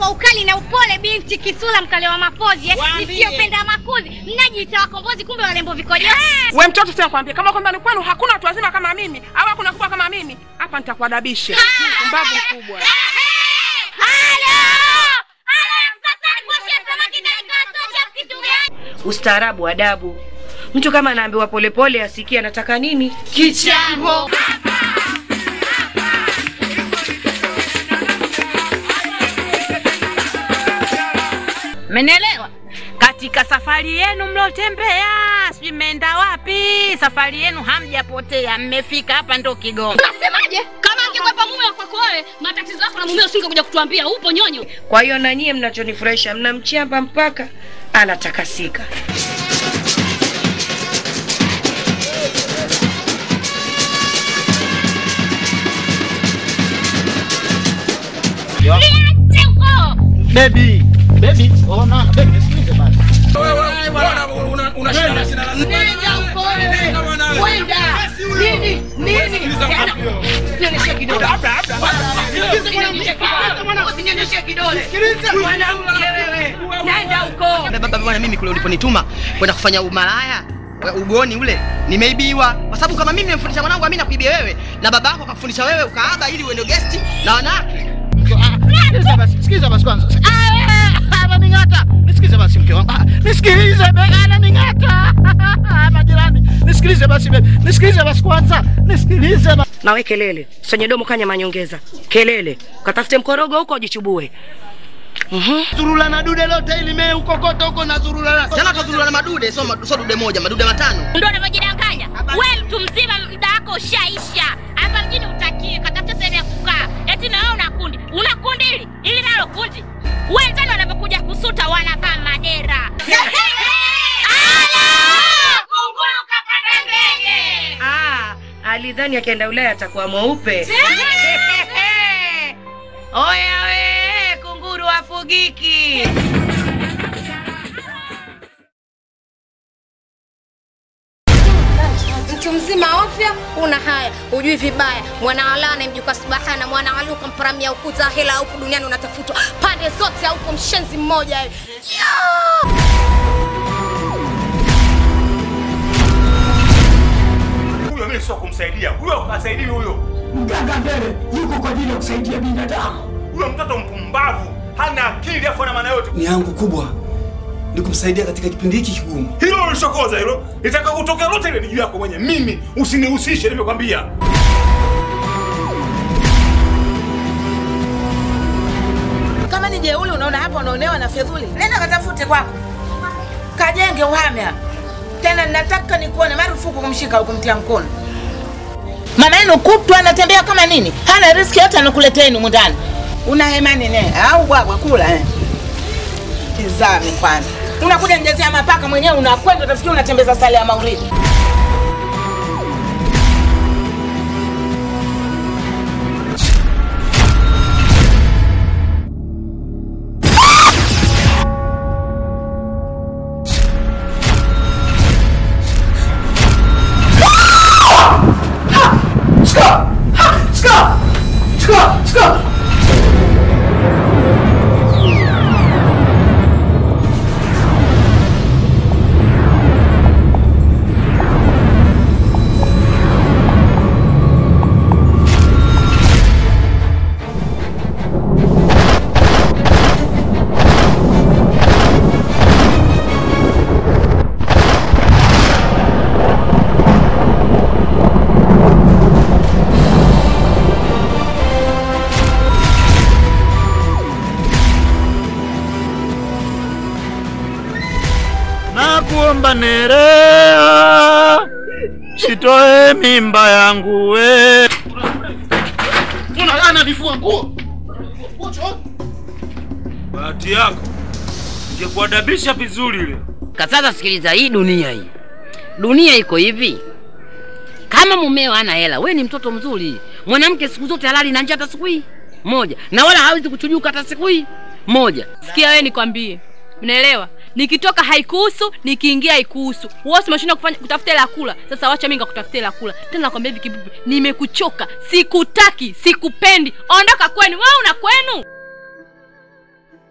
kwa ukali na upole, binti kisula mkale wa mapozi eh, Waambie. nisiyopenda makuzi, mnajiita wakombozi, kumbe walembo vikojo. We mtoto, sasa nakwambia, kama kwamba ni kwenu hakuna watu wazima kama mimi au hakuna kubwa kama mimi, hapa nitakuadabisha. Mbavu mkubwa. Ustaarabu, adabu. Mtu kama anaambiwa polepole asikie anataka nini. Kichambo. Mmenielewa? Katika safari yenu mlotembea, sijui mmeenda wapi, safari yenu hamjapotea, mmefika hapa ndo Kigoma. Nasemaje? Kama angekwepa mume wa kwako wewe, matatizo yako na mume usingekuja kutuambia, upo nyonyo. Kwa hiyo na nyie mnachonifurahisha, mnamchamba mpaka anatakasika. Niache huko. Baby, baby, oh no, baby, nisikilize basi. Nenda huko wewe. Kwenda. Nini? Nini? Nionyeshe kidole. Usinyonyeshe kidole. Usinyonyeshe kidole. Mwanamke wewe. Nenda huko. baba bwana, mimi kule uliponituma kwenda kufanya umalaya wa- ugoni ule nimeibiwa, kwa sababu kama mimi nimemfundisha mwanangu Amina kuibia wewe na baba yako akakufundisha wewe ukaaba ili uende guest na wanawake. Ah, Sikiliza basi, sikiliza basi kwanza. Ah, Ananing'ata. Nisikilize basi mke wangu. Ah, Nisikilize be, ananing'ata. Majirani, nisikilize basi be. Nisikilize basi kwanza. Nisikilize basi. Nawe kelele, senye domo kanya manyongeza. Kelele, katafute mkorogo huko ujichubue. Mhm. Zurula na dude lote ili mee ukokota huko na zurula na. Jana tuzurua na madude, sio madu- sio dude moja, madude matano. Ndio unavyojidanganya. Wewe mtu mzima, muda wako ushaisha. Hapa mjini utakie, katafuta sehemu ya kukaa. Eti na wewe una kundi. Una kundi hili? Ili nalo kundi. Wenzani wanapokuja kusuta wanavaa madera. Ala! Kunguru kapanda ndege. Ah, alidhani akienda Ulaya atakuwa mweupe. Oya we, kunguru afugiki. mtu mzima ofya una haya hujui vibaya mwanaalana mjuka subahana mwanaaluka mparamia ukuta hela huku duniani unatafutwa pande zote haupo mshenzi mmoja hivi. Huyo mimi sio kumsaidia. Huyo asaidii huyo. Mganga mbele yuko kwa ajili ya kusaidia binadamu. Huyo mtoto mpumbavu. Hana akili afu ana maana yote. Ni yangu kubwa ni kumsaidia katika kipindi hiki kigumu. Hilo ulishokoza hilo. Nitaka kutokea lote ile ni juu yako mwenye. Mimi usinihusishe nimekwambia. Kama ni jeuli unaona hapa unaonewa na fedhuli, nenda katafute kwako, kajenge uhame hapa. Tena nataka nikuone marufuku kumshika au kumtia mkono. Mama yenu kutwa anatembea kama nini, hana riski yote anakuletea humu ndani. Una hemani ne au bwagwa kula eh? Tizame kwanza, unakuja njezea mapaka mwenyewe, unakwenda utafikia unatembeza sale ya mauridi. Nakuomba Nerea, sitoe mimba yangu we. Unalana vifua nguo. Bahati yako. Ningekuadabisha vizuri ile. Kasasa sikiliza, hii dunia hii, dunia iko hivi. Kama mumeo hana hela, we ni mtoto mzuri. Mwanamke siku zote halali na njaa hata siku hii moja, na wala hawezi kuchujuka hata siku hii moja. Sikia wewe nikwambie. Unaelewa? Nikitoka haikuhusu, nikiingia haikuhusu. Wewe si umeshinda kufanya kutafuta hela ya kula. Sasa wacha mimi nikakutafutia hela ya kula. Tena nakwambia hivi kibibi, nimekuchoka. Sikutaki, sikupendi. Ondoka kwenu. Wewe una kwenu?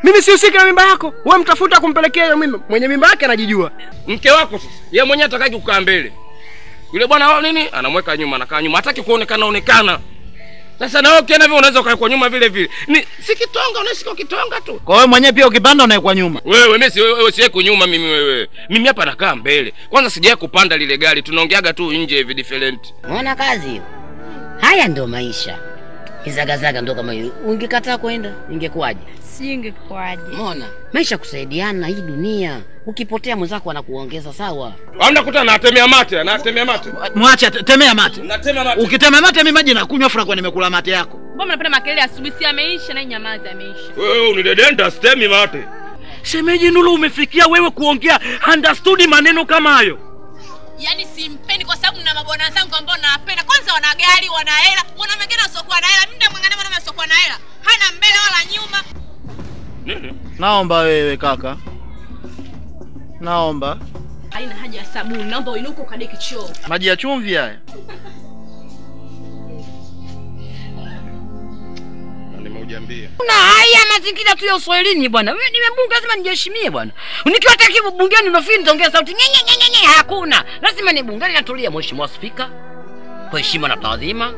Mimi sihusiki na mimba yako. Wewe mtafuta kumpelekea hiyo mimba. Mwenye mimba yake anajijua. Mke wako sasa, yeye mwenyewe atakaki kukaa mbele. Yule bwana wao nini? Anamweka nyuma, anakaa nyuma. Hataki kuonekana onekana. Sasa na wewe ukienda hivyo unaweza ukae kwa nyuma vile vile. Ni si kitonga unashika kitonga tu. Kwa wewe mwenyewe pia ukipanda unaekwa nyuma. Wewe mimi si wewe wewe siye kunyuma mimi wewe. Mimi hapa nakaa mbele. Kwanza sijawahi kupanda lile gari. Tunaongeaga tu nje hivi different. Unaona kazi hiyo? Haya ndio maisha. Izagazaga ndo kama hiyo. Ungekataa kwenda ingekuwaje? Singekuwaje? Umeona? Maisha kusaidiana hii dunia. Ukipotea mwenzako anakuongeza sawa. Hamna kuta anatemea mate, anatemea mate. Mwache ate- temea mate. Natema mate. Ukitema mate mimi maji nakunywa fura kwa nimekula mate yako. Mbona mnapenda makelele asubuhi? Si ameisha na hii nyamaza ameisha. Wewe unidedenda stemi mate. Shemeji Nuru, umefikia wewe kuongea understood maneno kama hayo? Yaani simpendi kwa sababu na mabwana zangu ambao nawapenda. Kwanza wana gari, wana hela, wana mwingine asiokuwa na hela. Mimi ndamwangalia mwanaume asiokuwa na hela. Hana mbele wala nyuma. Naomba wewe kaka. Naomba. Haina haja ya sabuni. Naomba uinuke ukadeki choo. Maji ya chumvi haya. Nimeujambia. Na haya mazingira tu ya Uswahilini bwana. Wewe nimebunga lazima nijiheshimie bwana. Nikiwa hata kibu bungeni unafiri nitaongea sauti nye nye nye nye nye hakuna. Lazima ni bungeni natulia mheshimiwa spika. Kwa heshima na taadhima.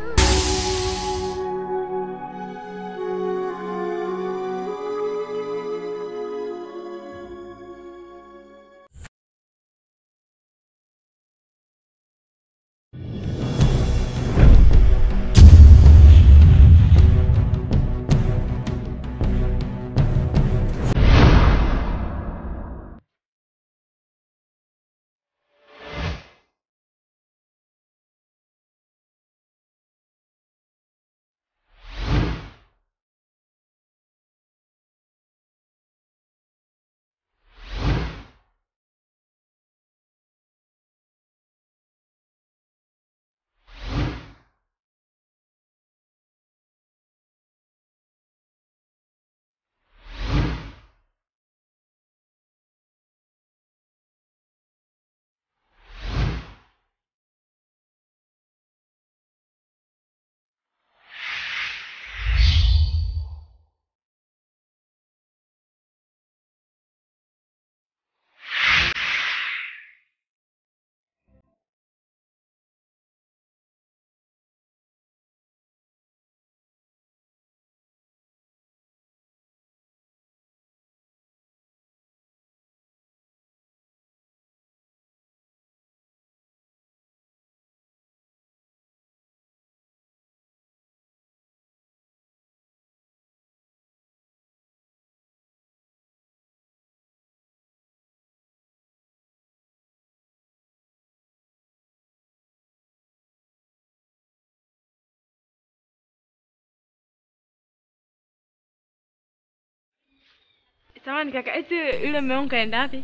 Samani kaka, eti yule mume wangu kaenda wapi?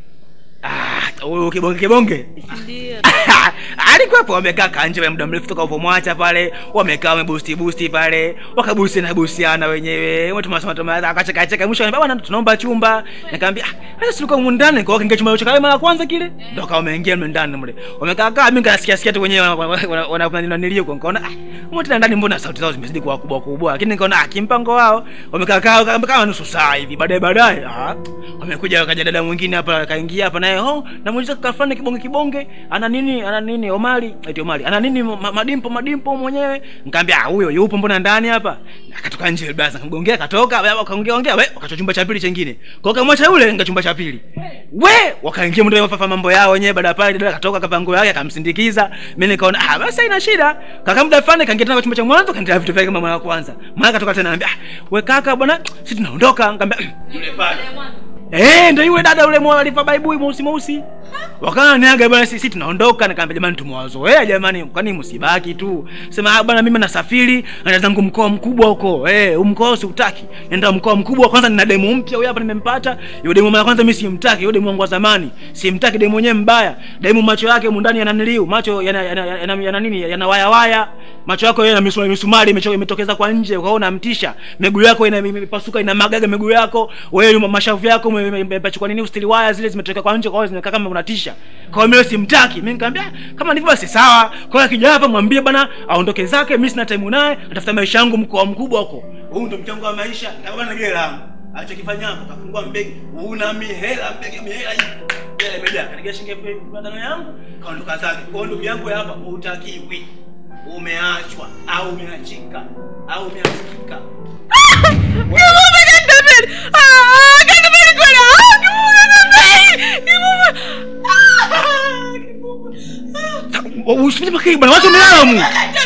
huyu kibonge kibonge Ndio. alikuwepo wamekaa kanje ya muda mrefu toka upomwacha pale wamekaa wamebusti busti pale wakabusti na bustiana wenyewe watu masema tumaza akacheka cheka mwisho anambia bwana tunaomba chumba nikamwambia ah sasa tulikuwa humu ndani kwa kinga chumba cha mara kwanza kile ndio kama wameingia mle ndani mle wamekaa kaa mimi nikasikia sikia tu wenyewe wananilio kwa nikaona ah mbona tena ndani mbona sauti zao zimezidi kuwa kubwa kubwa lakini nikaona ah kimpango wao wamekaa kaa kama nusu saa hivi baadaye baadaye ah wamekuja wakaja dada mwingine hapa akaingia hapa naye oh namuuliza kaka fulani kibonge kibonge ana nini ana nini Omari eti Omari ana nini ma, madimpo madimpo mwenyewe nikamwambia ah huyo yupo mbona ndani hapa akatoka nje basi nikamgongea akatoka wakaongea ongea we wakacho chumba cha pili chingine kwa kamwacha yule nga chumba cha pili we wakaingia mndo wafafa mambo yao wenyewe baada ya pale dada akatoka kapango yake akamsindikiza mimi nikaona ah basi haina shida kaka muda fulani kaingia tena kwa chumba cha mwanzo kaendelea vitu vyake kama mara ya kwanza mara katoka tena anambia ah we kaka bwana sisi tunaondoka nikamwambia yule pale Eh, ndio yule dada yule mwa alifa baibui mweusi mweusi. Wakana niaga bwana sisi tunaondoka nikamwambia jamani tumewazoea jamani kwani msibaki tu. Sema ah bwana mimi nasafiri naenda zangu mkoa mkubwa huko. Eh, huu mkoa siutaki. Nenda mkoa mkubwa kwanza nina demu mpya huyu hapa nimempata. Yule demu mara kwanza mimi simtaki, yule demu wangu wa zamani. Simtaki demu mwenyewe mbaya. Demu macho yake humu ndani yana niliu, macho yana yana, yana, yana, yana nini? Yana waya waya. Macho yako yana misumari misumari imecho- imetokeza kwa nje, ukaona mtisha. Miguu yako ina imepasuka ina magaga miguu yako. Wewe mashavu yako umepachukua nini ustili waya zile zimetoka kwa nje kwa hiyo zinakaa kama unatisha. Kwa hiyo mimi simtaki. Mimi nikamwambia kama ndivyo basi sawa. Kwa hiyo akija hapa mwambie bana aondoke zake, mimi sina time naye, atafuta maisha yangu mkoa mkubwa huko. Huu ndio mchango wa maisha. Nitabana gela langu. alichokifanya hapo kafungua mbegi una mihela mbegi mihela hii hela imejaa kanigia shilingi elfu matano yangu kaondoka zake kwa hiyo ndugu yangu hapa utakiwi umeachwa au umeachika au umeachika usipite makei bwana watu wamelala mu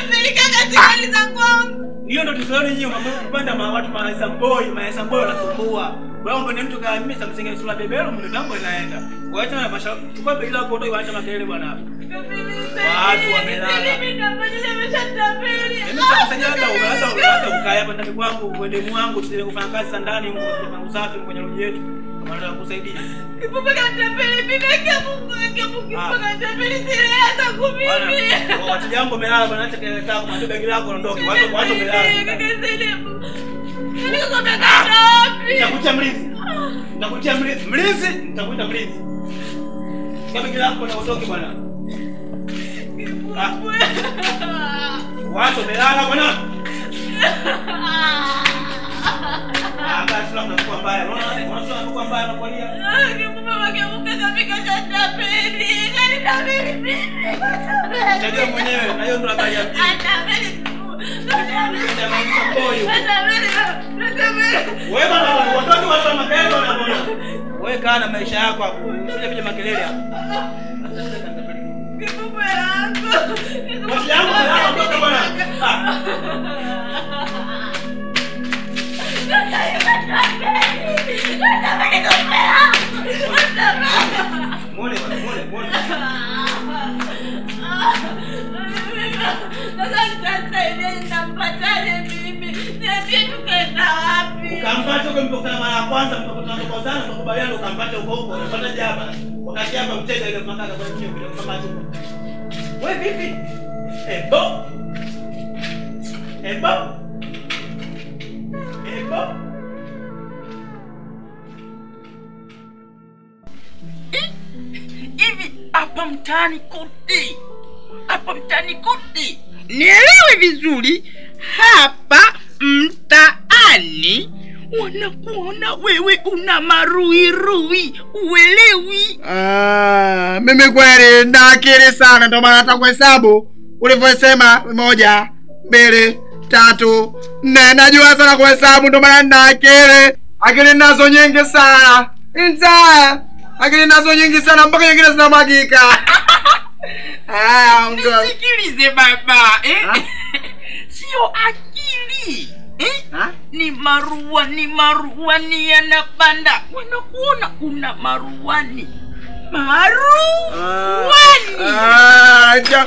hiyo ndo tusione nyinyi kupanda ma watu maesa boy maesa boy wanasumbua wewe mbona mtu kama mimi samsinge sura bebelo mimi mambo inaenda waacha na masha chukua begi lako ndio waacha makelele bwana hapo watu wamelala mimi sitakusaidia hata hata hata ukae hapa ndani kwangu uende mwangu tusije kufanya kazi za ndani kufanya usafi kwenye roho yetu kama nataka kusaidia watu jambo melala bwana acha kelele zako mwanzo begi lako ondoke watu watu melala nitakutia mlinzi nitakutia mlinzi mlinzi nitakuita mlinzi chukua begi lako na utoke bwana Ah. watu wamelala bwana Ah, basi labda kwa mbaya unaona unaona kwa mbaya anakulia Tajua mwenyewe na hiyo ndo habari ya mjini. Wewe bwana watoto watu wa makelele wanaona. Wewe kaa na maisha yako hapo. Usije kuja makelele hapo. Watu yangu melala toka bwana. Muone bwana, muone, muone. Ukampata huko mkokana mara ya kwanza mkokana kwa sana mkakubaliana ukampata huko huko unapata jaba. Wakati hapa mtega ile makaka kwa chini bila kama tu. Wewe vipi? Ebo. Ebo. Ebo. hivi hapa mtaani kote hapa mtaani kote nielewe vizuri hapa mtaani wanakuona wewe una maruirui uelewi Ah, mimi kweli na akili sana, ndio maana hata kuhesabu ulivyosema moja, mbili, tatu, nne, najua sana kuhesabu, ndio maana nina akili. Akili nazo nyingi sana, nta akili nazo nyingi sana, mpaka nyingine zinamwagika. Haya, ondoa. nisikilize baba eh? sio akili eh? ni maruani maruani yanapanda wanakuona una maruani maruani Ah, ja-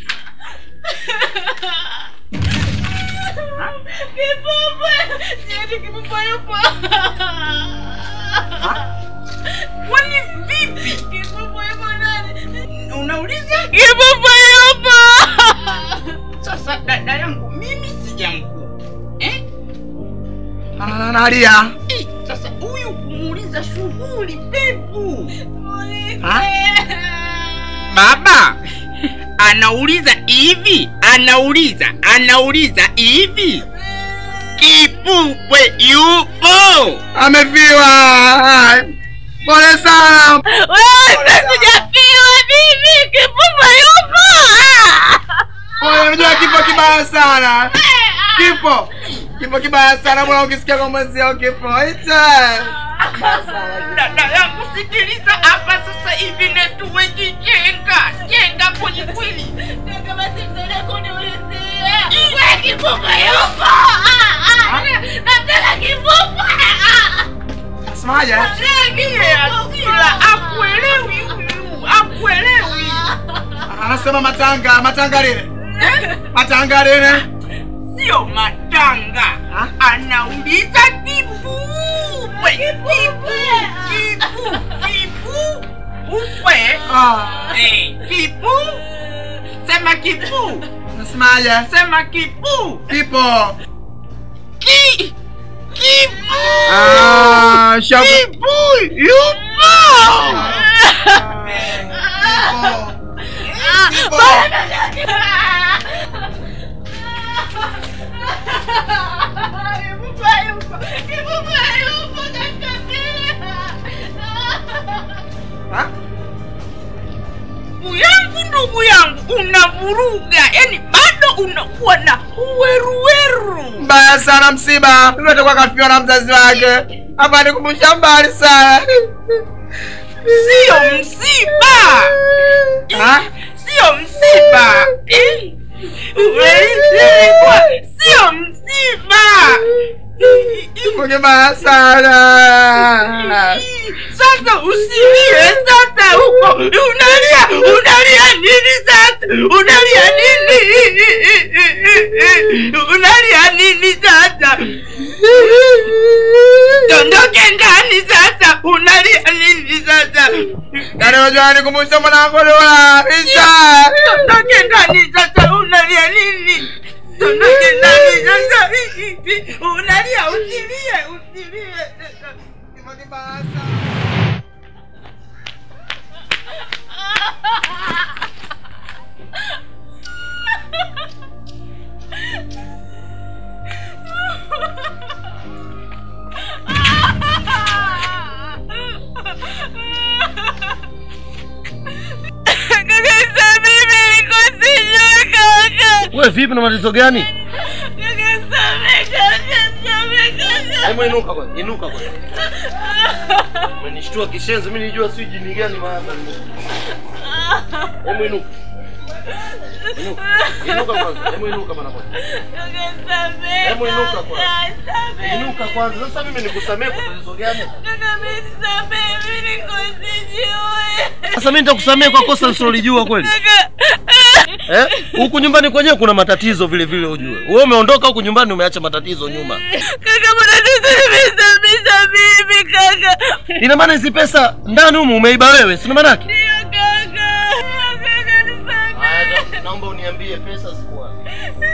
kwani vipi unauliza kipopoyopo sasa dada yangu mimi sijangu eh? Ah, nalia. Eh, sasa huyu kumuuliza shughuli pevu Ha? baba anauliza hivi anauliza anauliza hivi kipupwe yupo Amefiwa. Ah, Pole sana. sijafiwa mimi kipupwe yupo Pole, unajua kifo kibaya sana. Kifo. Kifo kibaya sana, bwana ukisikia kwa mwenzio kifo. Ita. dada yangu sikiliza hapa sasa hivi netuwe jijenga jenga kwenye kweli Iwe kipupa yupo nataka kipupa Semaje? asila akuelewi huyu akuelewi Anasema matanga, matanga lile. Matanga lile. sio matanga anauliza kipupwe kipu kipu kipu upwe Eh, kipu sema kipu Nasemaje? sema kipu Kipo. ki kipu Ah, shabu. kipu yupo Kipupa yupo, kipupa yupo. unavuruga yani bado unakuwa na uweruweru mbaya sana msiba yule atakuwa kafiwa na mzazi wake hapa nikumbusha mbali sana sio msiba sio msiba Eh, umeelewa? sio msiba mbaya sana sasa usilie sasa huko unalia unalia nini sasa unalia nini unalia nini sasa dondoke ndani sasa unalia nini sasa Yaani unajua nikumbusha mwanangu Lola Isa dondoke ndani sasa unalia nini dondoke ndani sasa unalia usilie usilie sasa Kaka mimi niko sijui kaka. we vipi na matatizo gani Kaka same kaka same kaka. hebu inuka kwanza inuka kwanza umenishtua kishenzi mimi nijua sijui jini gani maana hebu inuka Inuka. inuka kwanza hebu inuka mara moja Kaka same. hebu inuka kwanza Same. inuka kwanza sasa mimi nikusamee kwa tatizo gani Kaka mimi same mimi niko sijui. sasa mimi nitakusamea kwa kosa nisilolijua kweli eh huku nyumbani kwenyewe kuna matatizo vile vile ujue wewe umeondoka huku nyumbani umeacha matatizo nyuma Kaka matatizo nimesababisha mimi kaka. ina maana hizi pesa ndani humu umeiba wewe sina maana yake Ndio kaka. Kaka nisamehe. Haya, naomba uniambie pesa ziko wapi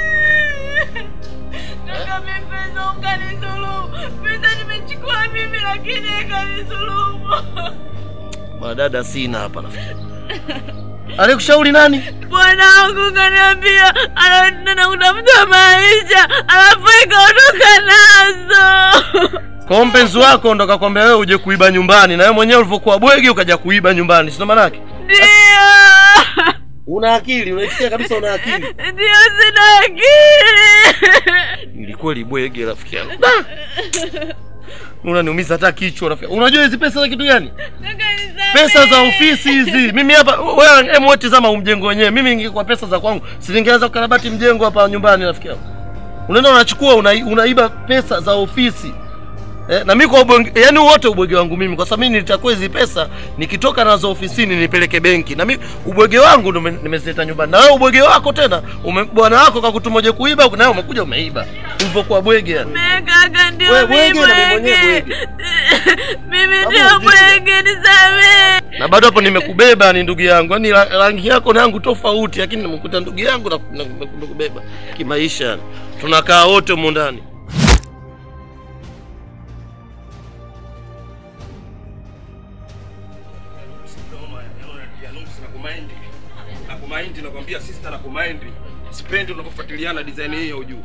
Kaka mimi pesa ukanidhulumu. Pesa nimechukua mimi lakini ikanidhulumu. madada sina hapa nafikiri alikushauri nani Bwanangu kaniambia anaenda kutafuta maisha alafu ikaondoka nazo. kwa mpenzi wako ndo kakwambia wewe uje kuiba nyumbani na wewe mwenyewe ulivyokuwa bwegi ukaja kuiba nyumbani sina maana yake Ndio. una akili unaisikia kabisa una akili Ndio sina akili. ili kweli bwege rafiki yangu unaniumiza hata kichwa rafiki unajua hizi pesa za kitu gani pesa za ofisi hizi mimi hapa wewe hebu wewe tazama huu mjengo wenyewe mimi ingekuwa pesa za kwangu si ningeanza kukarabati mjengo hapa nyumbani rafiki yangu unaenda unachukua una, unaiba pesa za ofisi Eh, na mimi kwa ubwenge, yani wote ubwege wangu mimi kwa sababu mimi nitakuwa hizi pesa nikitoka nazo ofisini nipeleke benki na mimi ubwege wangu ndo nime- nimezileta nyumbani na wewe ubwege wako tena ume, bwana wako kakutuma uje kuiba nawe umekuja umeiba ulivyokuwa bwege yani Mimi kaka ndio Wewe mimi bwege na mimi mwenyewe bwege. Mimi Kama ndio ujinga. bwege nisamehe. na bado hapo nimekubeba ni ndugu yangu yani ra- rangi yako na yangu tofauti lakini nimekuta ndugu yangu na na- nimekubeba kimaisha yani. tunakaa wote humu ndani nakumaindi nakwambia sister nakumaindi sipendi unapofuatiliana design hii ya ujuu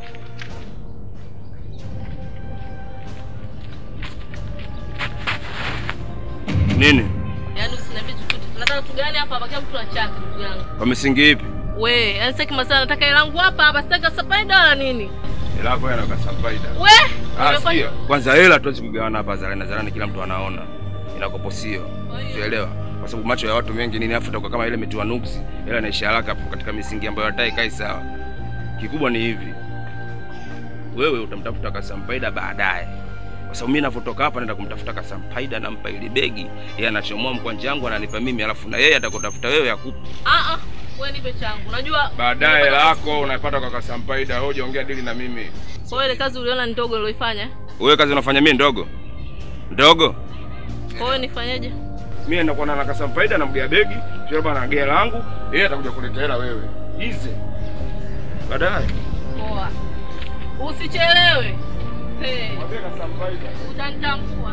nini Yaani usiniambie chochote. Tunataka kitu gani hapa? Bakia mtu achake ndugu yangu. kwa misingi ipi We, yaani sitaki masala nataka hela yangu hapa hapa, sitaki sapaida wala nini. ilako yanakasafaida We, Ah, umefanya- sikia. Kwanza hela tuwezi kugawana hapa zarani na zarani, kila mtu anaona inakopo sio, unaelewa? Kwa sababu macho ya watu wengi nini, afu itakuwa kama ile mitiwa nuksi, hela inaisha haraka hapo katika misingi ambayo hatai kai sawa. Kikubwa ni hivi, wewe utamtafuta Kasampaida baadaye, kwa sababu mimi navyotoka hapa naenda kumtafuta Kasampaida, nampa ile begi, yeye anachomoa mkwanja wangu ananipa mimi, alafu na yeye atakotafuta wewe akupe Ah ah, wewe nipe changu. Unajua baadaye. Hela yako unapata kwa Kasampaida, wewe hujaongea dili na mimi. kwa hiyo ile kazi uliona ni ndogo niloifanya. Wewe kazi unafanya mimi ndogo ndogo Kwa hiyo nifanyeje? mimi nakuwa na nakasa faida namgea begi sio bana nagea langu yeye atakuja kuleta hela wewe hizi baadaye Poa. Usichelewe. Hey. Utanitambua.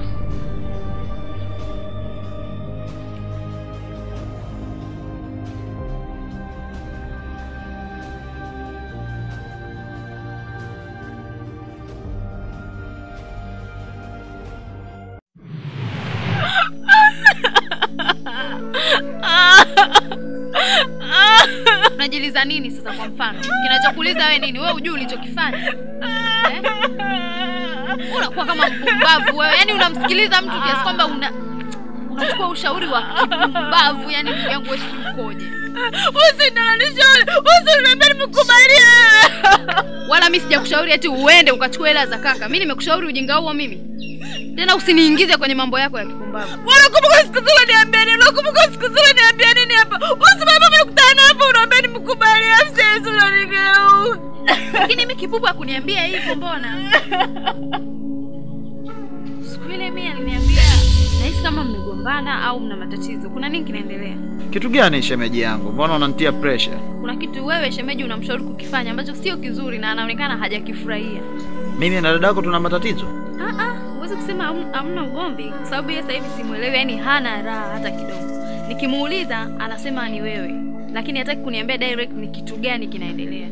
unamsikiliza nini sasa kwa mfano kinachokuuliza wewe nini wewe hujui ulichokifanya eh? unakuwa kama mpumbavu wewe yani unamsikiliza mtu kiasi kwamba una unachukua ushauri wa kipumbavu yani ndugu yangu wewe si ukoje usinalanishauri usiniambia nimekubalie wala mi sijakushauri ati uende ukachukua hela za kaka mi nimekushauri ujinga huo mimi tena usiniingize kwenye mambo yako ya kipumbavu Unakumbuka siku zile niambia nini? Unakumbuka siku zile niambia nini hapa? Usimama mkutano hapa unaambia nimekubalie sasa unanigeu. lakini mi kipupu akuniambia hivyo mbona siku ile mi aliniambia nahisi kama mmegombana au mna matatizo kuna nini kinaendelea Kitu gani shemeji yangu? Mbona unanitia pressure? kuna kitu wewe shemeji unamshauri kukifanya ambacho sio kizuri na anaonekana hajakifurahia Mimi na dada yako tuna matatizo. Ah, ah, huwezi kusema hamna- hamna ugomvi kwa sababu yeye sasa hivi simwelewi yani hana raha hata kidogo nikimuuliza anasema ni wewe lakini hataki kuniambia direct ni kitu gani kinaendelea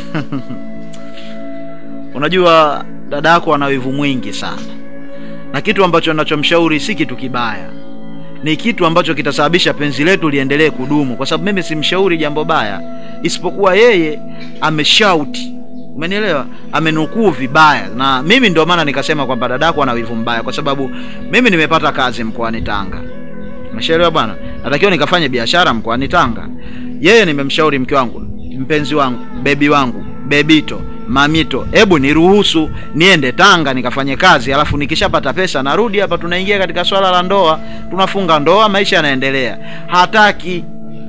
Unajua dada yako ana wivu mwingi sana, na kitu ambacho ninachomshauri si kitu kibaya, ni kitu ambacho kitasababisha penzi letu liendelee kudumu, kwa sababu mimi simshauri jambo baya, isipokuwa yeye ameshauti, umenielewa? Amenukuu vibaya, na mimi ndio maana nikasema kwamba dada yako ana wivu mbaya, kwa sababu mimi nimepata kazi mkoani Tanga, umeshaelewa bwana, natakiwa nikafanye biashara mkoani Tanga. Yeye nimemshauri mke wangu, mpenzi wangu, bebi wangu, bebito mamito, hebu niruhusu niende Tanga nikafanye kazi, alafu nikishapata pesa narudi hapa, tunaingia katika swala la ndoa, tunafunga ndoa, maisha yanaendelea. Hataki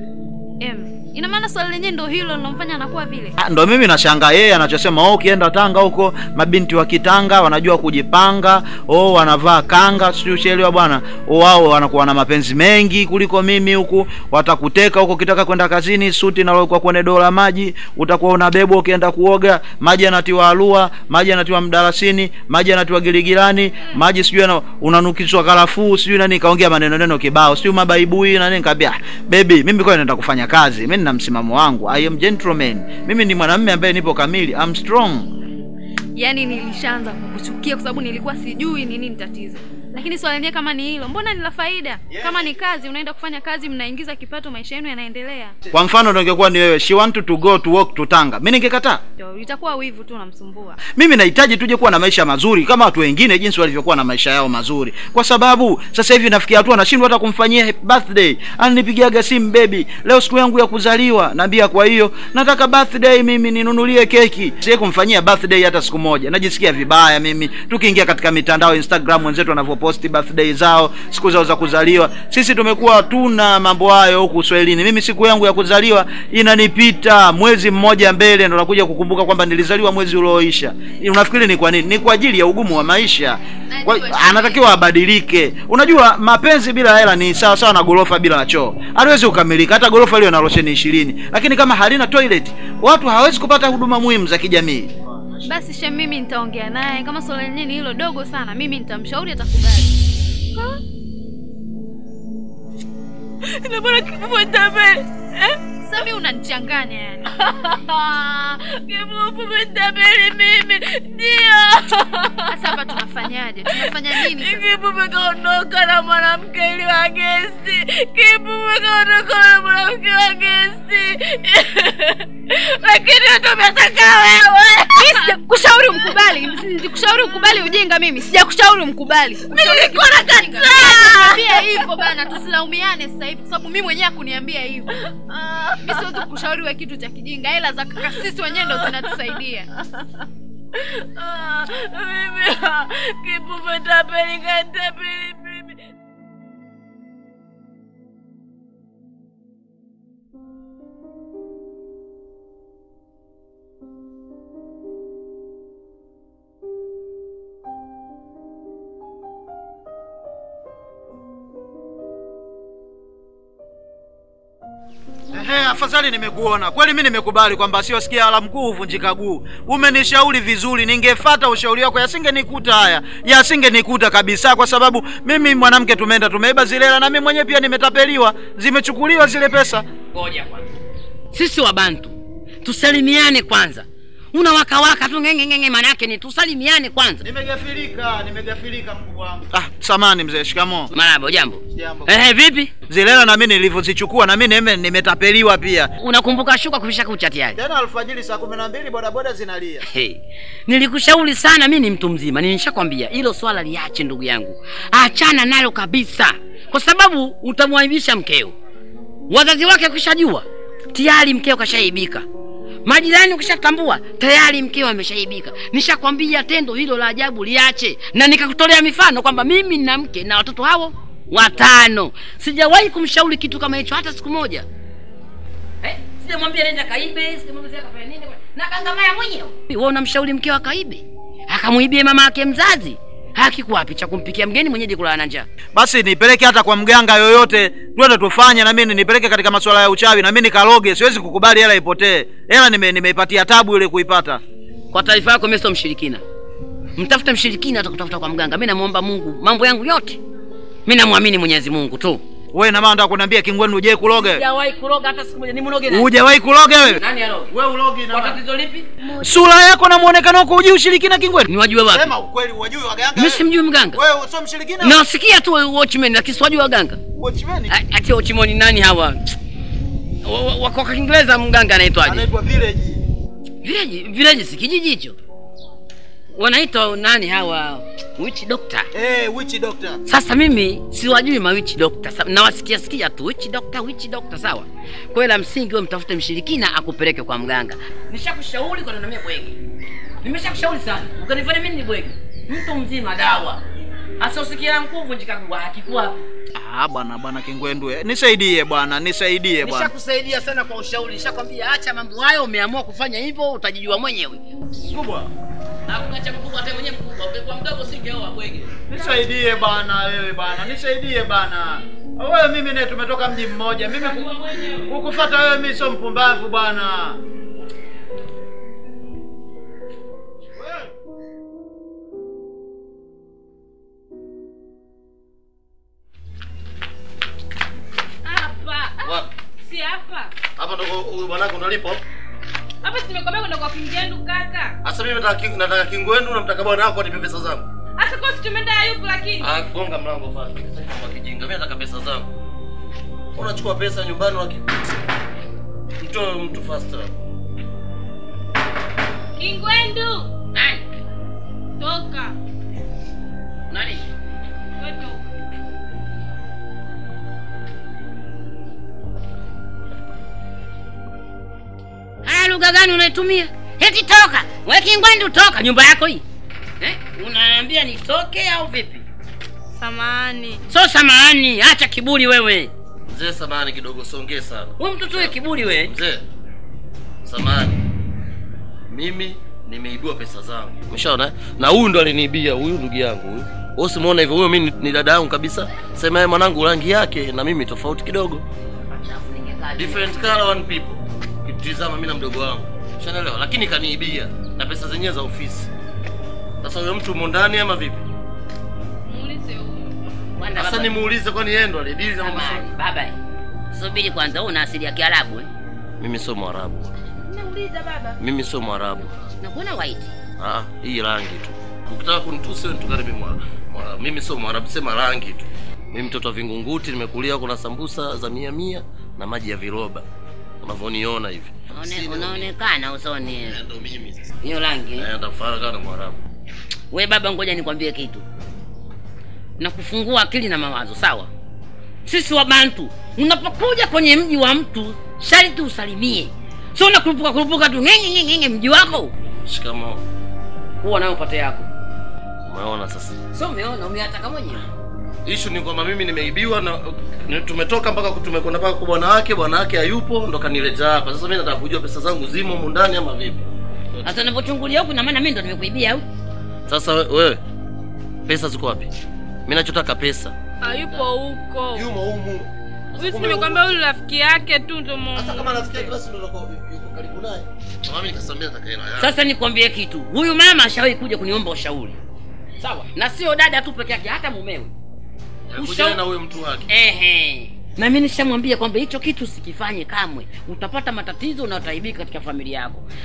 em ina maana swali lenyewe ndo hilo linamfanya anakuwa vile Ah, ndo mimi nashangaa yeye anachosema oh, ukienda Tanga huko mabinti wa Kitanga wanajua kujipanga, oh, wanavaa kanga, sio ushelewa bwana. Oh, wao wanakuwa na mapenzi mengi kuliko mimi huku, watakuteka huko ukitaka kwenda kazini, suti nalokuwa kwenye dola maji, utakuwa unabebwa ukienda kuoga, maji yanatiwa alua, maji yanatiwa mdalasini, maji yanatiwa giligilani, maji sijui yana- unanukishwa karafuu, sijui nani kaongea maneno neno kibao, sijui mabaibui na nini. Nikamwambia baby, mimi kwa naenda kufanya kazi, mimi nina msimamo wangu, I am gentleman, mimi ni mwanamume ambaye nipo kamili, I'm strong. yaani nilishaanza kukuchukia kwa sababu nilikuwa sijui ni nini tatizo lakini swali lenyewe kama ni hilo mbona ni la faida kama ni kazi unaenda kufanya kazi mnaingiza kipato maisha yenu yanaendelea Kwa mfano ndo ingekuwa ni wewe, she want to go to work to Tanga, mimi ningekataa. Ndio, itakuwa wivu tu unamsumbua Mimi nahitaji tuje kuwa na maisha mazuri kama watu wengine jinsi walivyokuwa na maisha yao mazuri, kwa sababu sasa hivi nafikia hatua nashindwa hata kumfanyia happy birthday. Ananipigiaga simu, baby, leo siku yangu ya kuzaliwa. Naambia kwa hiyo nataka birthday mimi ninunulie keki. Siye kumfanyia birthday hata siku moja, najisikia vibaya mimi. Tukiingia katika mitandao Instagram, wenzetu wanavyoposti birthday zao, siku zao za kuzaliwa, sisi tumekuwa tuna mambo hayo huku Uswahilini. Mimi siku yangu ya kuzaliwa inanipita mwezi mmoja mbele, ndo nakuja kukumbuka kwamba nilizaliwa mwezi ulioisha. Unafikiri ni kwa nini? Ni kwa ajili ya ugumu wa maisha. Kwa, anatakiwa abadilike. Unajua mapenzi bila hela ni sawa sawa na gorofa bila choo, haliwezi kukamilika. Hata gorofa liwe na rosheni ishirini, lakini kama halina toilet, watu hawezi kupata huduma muhimu za kijamii. basi she mimi nitaongea naye kama swala lenyewe ni hilo dogo sana mimi nitamshauri atakubali Ha? Ina maana kifufu tabele. Eh? Sami unanichanganya yani. Kifufu tabele mimi. Ndio. Sasa hapa tunafanyaje? Tunafanya nini sasa? Kifufu kaondoka na mwanamke ili wa gesti. Kifufu kaondoka na mwanamke wa gesti. Lakini tumetaka wewe. Mimi sijakushauri umkubali. Sijakushauri ukubali ujinga mimi. Sijakushauri umkubali. Mimi nilikuwa nakataa. Niambia hivyo bana, tusilaumiane sasa hivi kwa sababu mimi mwenyewe hakuniambia hivyo. Mimi siwezi kukushauri wewe kitu cha kijinga. Hela za kaka sisi wenyewe ndo zinatusaidia. Ah, Mimi kifufu tabele katapeli mimi. Ehe, afadhali nimekuona kweli. Mi nimekubali kwamba asiyosikia ala mkuu huvunjika guu. Umenishauri vizuri, ningefata ushauri wako yasingenikuta haya, yasingenikuta kabisa, kwa sababu mimi mwanamke, tumeenda tumeiba zile hela, na mimi mwenyewe pia nimetapeliwa, zimechukuliwa zile pesa. Ngoja kwanza, sisi Wabantu tusalimiane kwanza. unawakawaka tu ngenge ngenge, maana yake ni tusalimiane kwanza. Nimegafirika, nimegafirika mkubwa wangu. Ah, samani mzee, shikamoo. Marahaba, jambo. Jambo. Eh, vipi? Zile hela na mimi nilivyozichukua na mimi nime- nimetapeliwa pia. Unakumbuka shuka kuvisha kucha tayari? Tena alfajiri saa kumi na mbili bodaboda zinalia. Hey, nilikushauri sana, mi ni mtu mzima, nilishakwambia hilo swala liache, ndugu yangu, achana nalo kabisa, kwa sababu utamwaibisha mkeo. Wazazi wake ukishajua tayari mkeo kashaibika, majirani ukishatambua tayari mkeo ameshaibika. Nishakwambia tendo hilo la ajabu liache, na nikakutolea mifano kwamba mimi nina mke na watoto hao watano. Sijawahi kumshauri kitu kama hicho hata siku moja. Eh, sijamwambia nenda kaibe, sijamwambia akafanya nini na kangamaya mwenyewe. Wewe unamshauri mkeo akaibe, akamuibie mama yake mzazi, haki wapi cha kumpikia mgeni mwenyeji kulala na njaa? Basi nipeleke hata kwa mganga yoyote, twende tufanye na mimi nipeleke katika masuala ya uchawi na mimi nikaloge. Siwezi kukubali hela ipotee. Hela nime nimeipatia tabu ile kuipata. Kwa taarifa yako, mimi sio mshirikina. Mtafute mshirikina atakutafuta kwa mganga. Mimi namuomba Mungu mambo yangu yote, mimi namwamini Mwenyezi Mungu tu. Wewe na maana nataka kuniambia Kingwenu uje kuloge? Sijawahi kuroga hata siku moja. Ni mnoge nani? Hujawahi kuloga wewe? Nani aroge? Wewe ulogi na Kwa tatizo lipi? Sura yako na muonekano wako hujui ushirikina Kingwenu? Ni wajue wapi? Sema ukweli, wajui waganga? Mimi simjui mganga. Wewe sio mshirikina? Nasikia tu watchman lakini siwajui waganga. Watchman? A- Ati watchman ni nani hawa? Wa- wa- wa- Kwa Kiingereza mganga anaitwaje? Anaitwa village. Village, village si kijiji hicho. Wanaitwa nani hawa? Witch doctor. Eh, witch doctor. Sasa mimi siwajui ma witch doctor. Sa- Nawasikia sikia tu witch doctor, witch doctor sawa. Kwa hiyo la msingi wewe mtafute mshirikina akupeleke kwa mganga. Nishakushauri kwa nani bwege. Nimeshakushauri sana. Ukanifanya mimi ni bwege. Mtu mzima dawa. Asa usikia nguvu njikagua hakikuwa. Ah, bwana bwana Kingwendu. eh, Nisaidie bwana, nisaidie bwana. Nishakusaidia sana kwa ushauri. Nishakwambia acha mambo hayo, umeamua kufanya hivyo utajijua mwenyewe. Kubwa. Hakuna cha mkubwa hata mwenyewe mkubwa. Ungekuwa mdogo singeoa bwege. Nisaidie bana wewe bana, nisaidie bana. Wewe mimi naye tumetoka mji mmoja. Mimi ku- kukufuata wewe mimi sio mpumbavu bwana. Hapa. Wapi? Si hapa. Hapa ndo huyu bwanako ndo alipo. Hapa si nimekwambia kwenda kwa Kingendu kaka. Sasa mimi nataka king- nataka kingwendu namtaka bwanako anipe pesa zangu. Hata kwa si tumeenda Ayubu lakini. Ah, gonga mlango pale. Kwa kijinga. Mimi nataka pesa zangu. Unachukua pesa nyumbani waki. Mtoe mtu faster. Kingwendu. Nani? Toka. Nani? Wewe Haya, lugha gani unaitumia? Eti toka, we Kingwendu, toka nyumba yako hii eh? Unaniambia nitoke au vipi? Samahani. So samahani, acha kiburi wewe. Mzee samani kidogo songee sana. Wewe mtoto wewe kiburi wewe. Mzee. Samani. Mimi nimeibiwa pesa zangu. Umeshaona? eh? Na huyu ndo aliniibia, huyu ndugu yangu huyu. Wewe usimuona hivyo, huyo mimi ni- ni dada yangu kabisa. Sema yeye mwanangu rangi yake na mimi tofauti kidogo. Different color one people. Kitizama mimi na mdogo wangu. Ushanaelewa? Lakini kaniibia na pesa zenyewe za ofisi. Sasa huyo mtu umo ndani ama vipi? Muulize huyo. Sasa nimuulize kwani yeye ndo alidili na mambo Samahani, baba. Subiri kwanza, wewe una asili ya Kiarabu eh? Mimi sio Mwarabu. Nauliza baba. Mimi sio Mwarabu. Na kuna white. Ah, hii rangi tu. Ukitaka kunitusi wewe nitukane mimi Mwarabu. Mwarabu. Mimi sio Mwarabu, sema rangi tu. Mimi mtoto wa Vingunguti, nimekulia kuna sambusa za mia mia na maji ya viroba. Unavyoniona hivi. Unaone- Unaonekana usoni. Ndio mimi sasa. Hiyo rangi. Eh, ndafara kana Mwarabu. We baba, ngoja nikwambie kitu na kufungua akili na mawazo, sawa? Sisi wa Bantu, unapokuja kwenye mji wa mtu sharti usalimie, sio unakurupuka kurupuka tu ngenge ngenge ngenge mji wako. Shikamoo. Huwa nayo pate yako, Umeona sasa? sio umeona, umeataka mwenyewe. Issue ni kwamba mimi nimeibiwa na ni- tumetoka mpaka tumekwenda mpaka kwa bwana wake, bwana wake hayupo ndo kanileta hapa. Sasa mimi nataka kujua pesa zangu zimo humu ndani ama vipi? Sasa unapochungulia huku, na maana mimi ndo nimekuibia au? Sasa we- wewe pesa ziko wapi? Mimi nachotaka pesa. Hayupo huko. Yumo humu. Mimi si nimekwambia huyu rafiki yake tu ndio mume. Sasa kama rafiki yake basi ndio yuko karibu naye. Na mimi nikasamia nataka hela yangu. Sasa nikwambie kitu, huyu mama ashawahi kuja kuniomba ushauri, sawa? Na sio dada tu peke yake, hata mumewe. Kuja na huyo mtu wake. Ehe. Na mimi nishamwambia kwamba hicho kitu sikifanye kamwe, utapata matatizo na utaibika katika familia yako.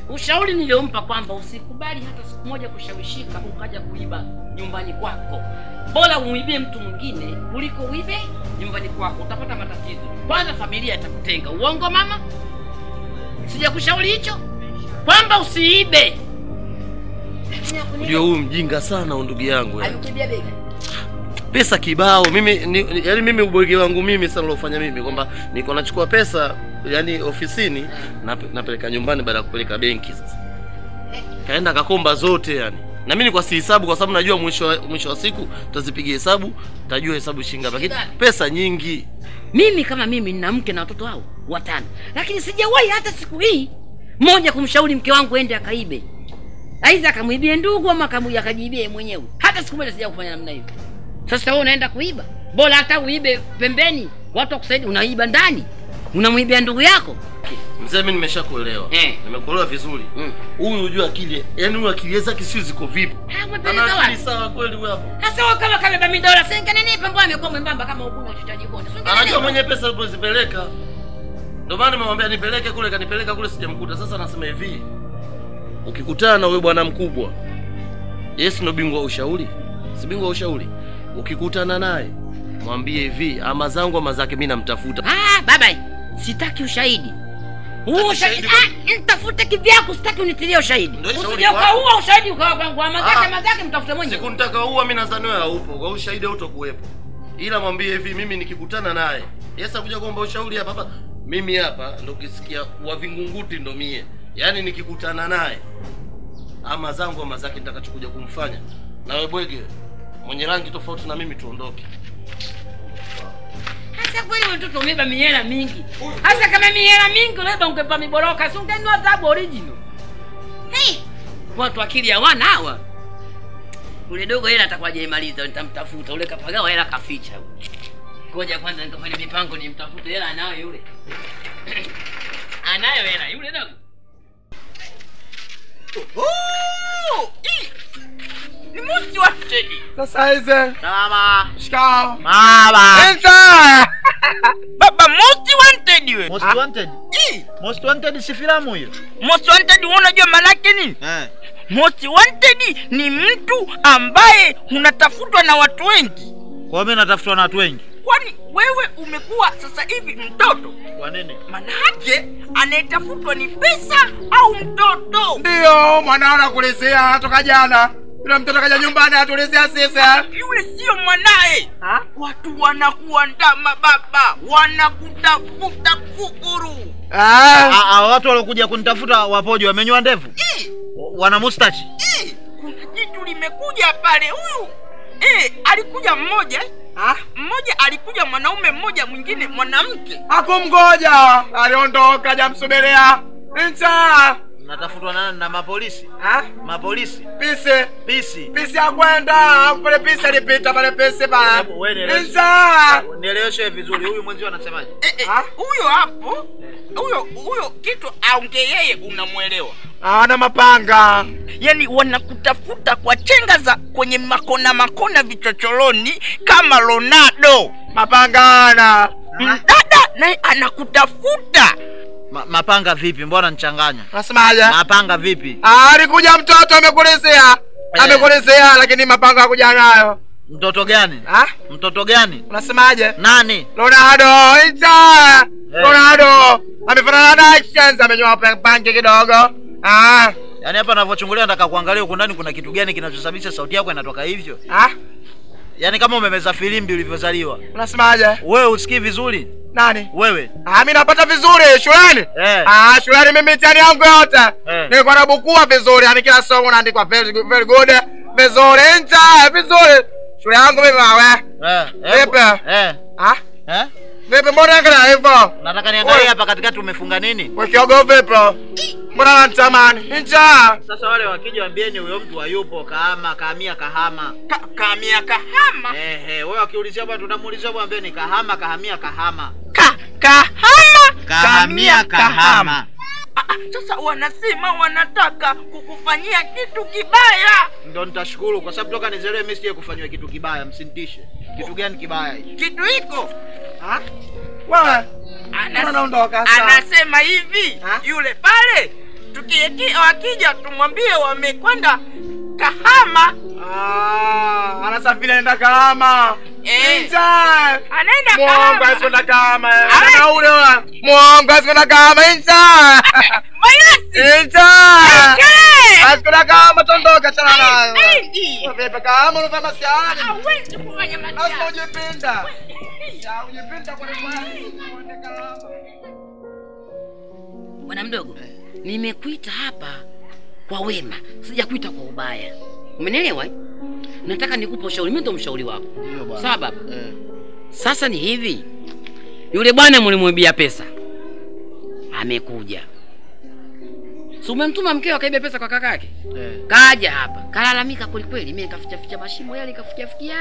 ushauri niliompa kwamba usikubali hata siku moja kushawishika ukaja kuiba nyumbani kwako bora umwibie mtu mwingine kuliko uibe nyumbani kwako utapata matatizo kwanza familia itakutenga uongo mama sijakushauri hicho kwamba usiibe ndio huyu mjinga sana huyu ndugu yangu yani. alikibia bega pesa kibao mimi ni, ni, yani mimi ubwege wangu mimi sana lofanya mimi kwamba niko nachukua pesa yani ofisini nap, napeleka nyumbani baada ya kupeleka benki sasa kaenda kakomba zote yani na mimi kwa sihesabu kwa sababu najua mwisho wa- mwisho wa siku tazipiga hesabu tajua hesabu shinga lakini pesa nyingi mimi kama mimi nina mke na watoto hao watano lakini sijawahi hata siku hii moja kumshauri mke wangu ende akaibe aidha akamwibie ndugu ama akamu- akajiibie yeye mwenyewe hata siku moja sija kufanya namna hiyo sasa wewe unaenda kuiba bora hata uibe pembeni watu wakusaidia unaiba ndani unamwibia ndugu yako mzee mimi nimeshakuelewa Eh. nimekuelewa vizuri huyu unajua akili yani huyu akili zake sio ziko vipi umepeleka ana akili wapi? sawa kweli huyu hapo sasa wewe kama kabeba midola sengenenipa mbona amekuwa mwembamba kama ukuna uchotaji bonde anajua mwenye pesa alipozipeleka ndio maana nimemwambia nipeleke kule kanipeleka kule sijamkuta sasa anasema hivi ukikutana na huyo bwana mkubwa yes ndo bingwa wa ushauri si bingwa wa ushauri ukikutana naye mwambie hivi ama zangu ama zake mi namtafuta ah baba sitaki ushahidi huo ushahidi ah, nitafute kivyako sitaki unitilie ushahidi shauri usije kwako. ukaua ushahidi ukawa kwangu ama zake Ah. ama zake mtafute mwenyewe siku nitakaua mi nadhani wewe haupo kwa hiyo ushahidi hautokuwepo ila mwambie hivi mimi nikikutana naye yes akuja kuomba ushauri hapa hapa mimi hapa ndo ukisikia wa vingunguti ndo mie yaani nikikutana naye ama zangu ama zake nitakachokuja kumfanya na wewe bwege mwenye rangi tofauti na mimi tuondoke hasa kweli wewe mtoto umeba mihela mingi hasa kama mihela mingi labda ungepa miboroka si ungenua dhahabu original hey, watu akili hawana hawa ule dogo hela atakuwa hajaimaliza nitamtafuta ule kapagawa hela kaficha ngoja kwanza nikafanya mipango nimtafute hela anayo yule anayo hela yule dogo Ni Most Wanted. Sasa hizi. Salama. Shikao. Mama. Enza. Baba Most Wanted we. Most Wanted? Most Wanted si filamu hiyo? Most Wanted wewe unajua maana yake nini? Eh. Most Wanted ni mtu ambaye unatafutwa na watu wengi. Kwa mimi natafutwa na watu wengi. Kwani wewe umekuwa sasa hivi mtoto? Kwa nini? Manake anayetafutwa ni pesa au mtoto? Ndio mwanao anakulizia toka jana. Yule mtoto kaja nyumbani atulizia sisi. Yule sio mwanaye. Watu wanakuandama baba, wanakutafuta fukuru. Ah, ah, watu waliokuja kunitafuta wapoje wamenyoa ndevu? Wana mustachi? Kuna jitu limekuja pale huyu. Eh, alikuja mmoja eh? Mmoja alikuja mwanaume mmoja mwingine mwanamke. Hakumgoja. Aliondoka jamsubiria. Enza. Natafutwa na na mapolisi. Ha? Mapolisi. Pisi. Pisi. Pisi ya kwenda. Pale pisi alipita pale pisi ba. Wewe nieleweshe. Enza. Nieleweshe vizuri. Huyu mwenzio anasemaje? Huyo hapo, huyo huyo kitu aonge yeye unamwelewa. Ana mapanga. Yaani wanakutafuta kwa chenga za kwenye makona makona vichochoroni kama Ronaldo. Mapangana. Mdada naye anakutafuta. Ma, mapanga vipi? Mbona nichanganya? Unasemaje? Mapanga vipi? Ah, alikuja mtoto amekulizia. Amekulizia lakini mapanga hakuja nayo. Mtoto gani? Ha? Mtoto gani? Unasemaje? Nani? Ronaldo, Inter. Ronaldo. Amefanana na actions amenyoa pa- pange kidogo. Ah. Yaani hapa ninavyochungulia nataka kuangalia huko ndani kuna kitu gani kinachosababisha sauti yako inatoka hivyo? Ah? Yaani kama umemeza filimbi ulivyozaliwa. Unasemaje? Wewe usikii vizuri? Nani? Wewe. Ah, mimi napata vizuri shuleni. Eh. Ah, shuleni mimi mitihani yangu yote. Eh. Nilikuwa nabukua vizuri, yani kila somo naandikwa very good, very good. Vizuri, Inter, vizuri. Shule yangu mimi wawe. Eh. Vipi? Eh. Ah? Eh? Vipi mbona angalia hivyo? Nataka niangalie hapa katikati umefunga nini? Wekiogo vipi? Mbona natamani? Inter. Sasa wale wakija waambieni huyo mtu hayupo kahama, kahamia kahama. Ka, kahamia kahama. Eh eh, wewe wakiulizia bwana tunamuulizia bwana ambieni kahama, kahamia kahama. Ka, kahama. Kahamia kahama. Ah, ah, sasa wanasema wanataka kukufanyia kitu kibaya. Ndio nitashukuru kwa sababu toka nizelewe mimi sije kufanywa kitu kibaya, msinitishe. Kitu gani kibaya hicho? Kitu hiko Ah? Wewe. Anas- Mbona unaondoka sasa? anasema hivi yule pale Tuki- wakija tumwambie wamekwenda Kahama. Ah, anasafiri anaenda Kahama. Eh. Inja. Anaenda Mwongo Kahama. asikwenda Kahama. Ana ule wa. Mwongo asikwenda Kahama Inja. Inja. Asikwenda Kahama tondoka chana nayo. Wewe Kahama unafanya masiara. Hawezi kufanya Lazima ujipinda. Ya ujipinda kwa kweli. Uende Kahama. Bwana mdogo, nimekuita hapa kwa wema, sijakuita kwa ubaya. Umenielewa? eh? Nataka nikupe ushauri, mimi ndo mshauri wako. Sawa baba? Sasa ni hivi, yule bwana mlimwibia pesa amekuja, si umemtuma mkeo akaiba pesa kwa kaka yake? Kaja hapa kalalamika kwelikweli, mimi nikaficha ficha mashimo yale nikafikia fikia,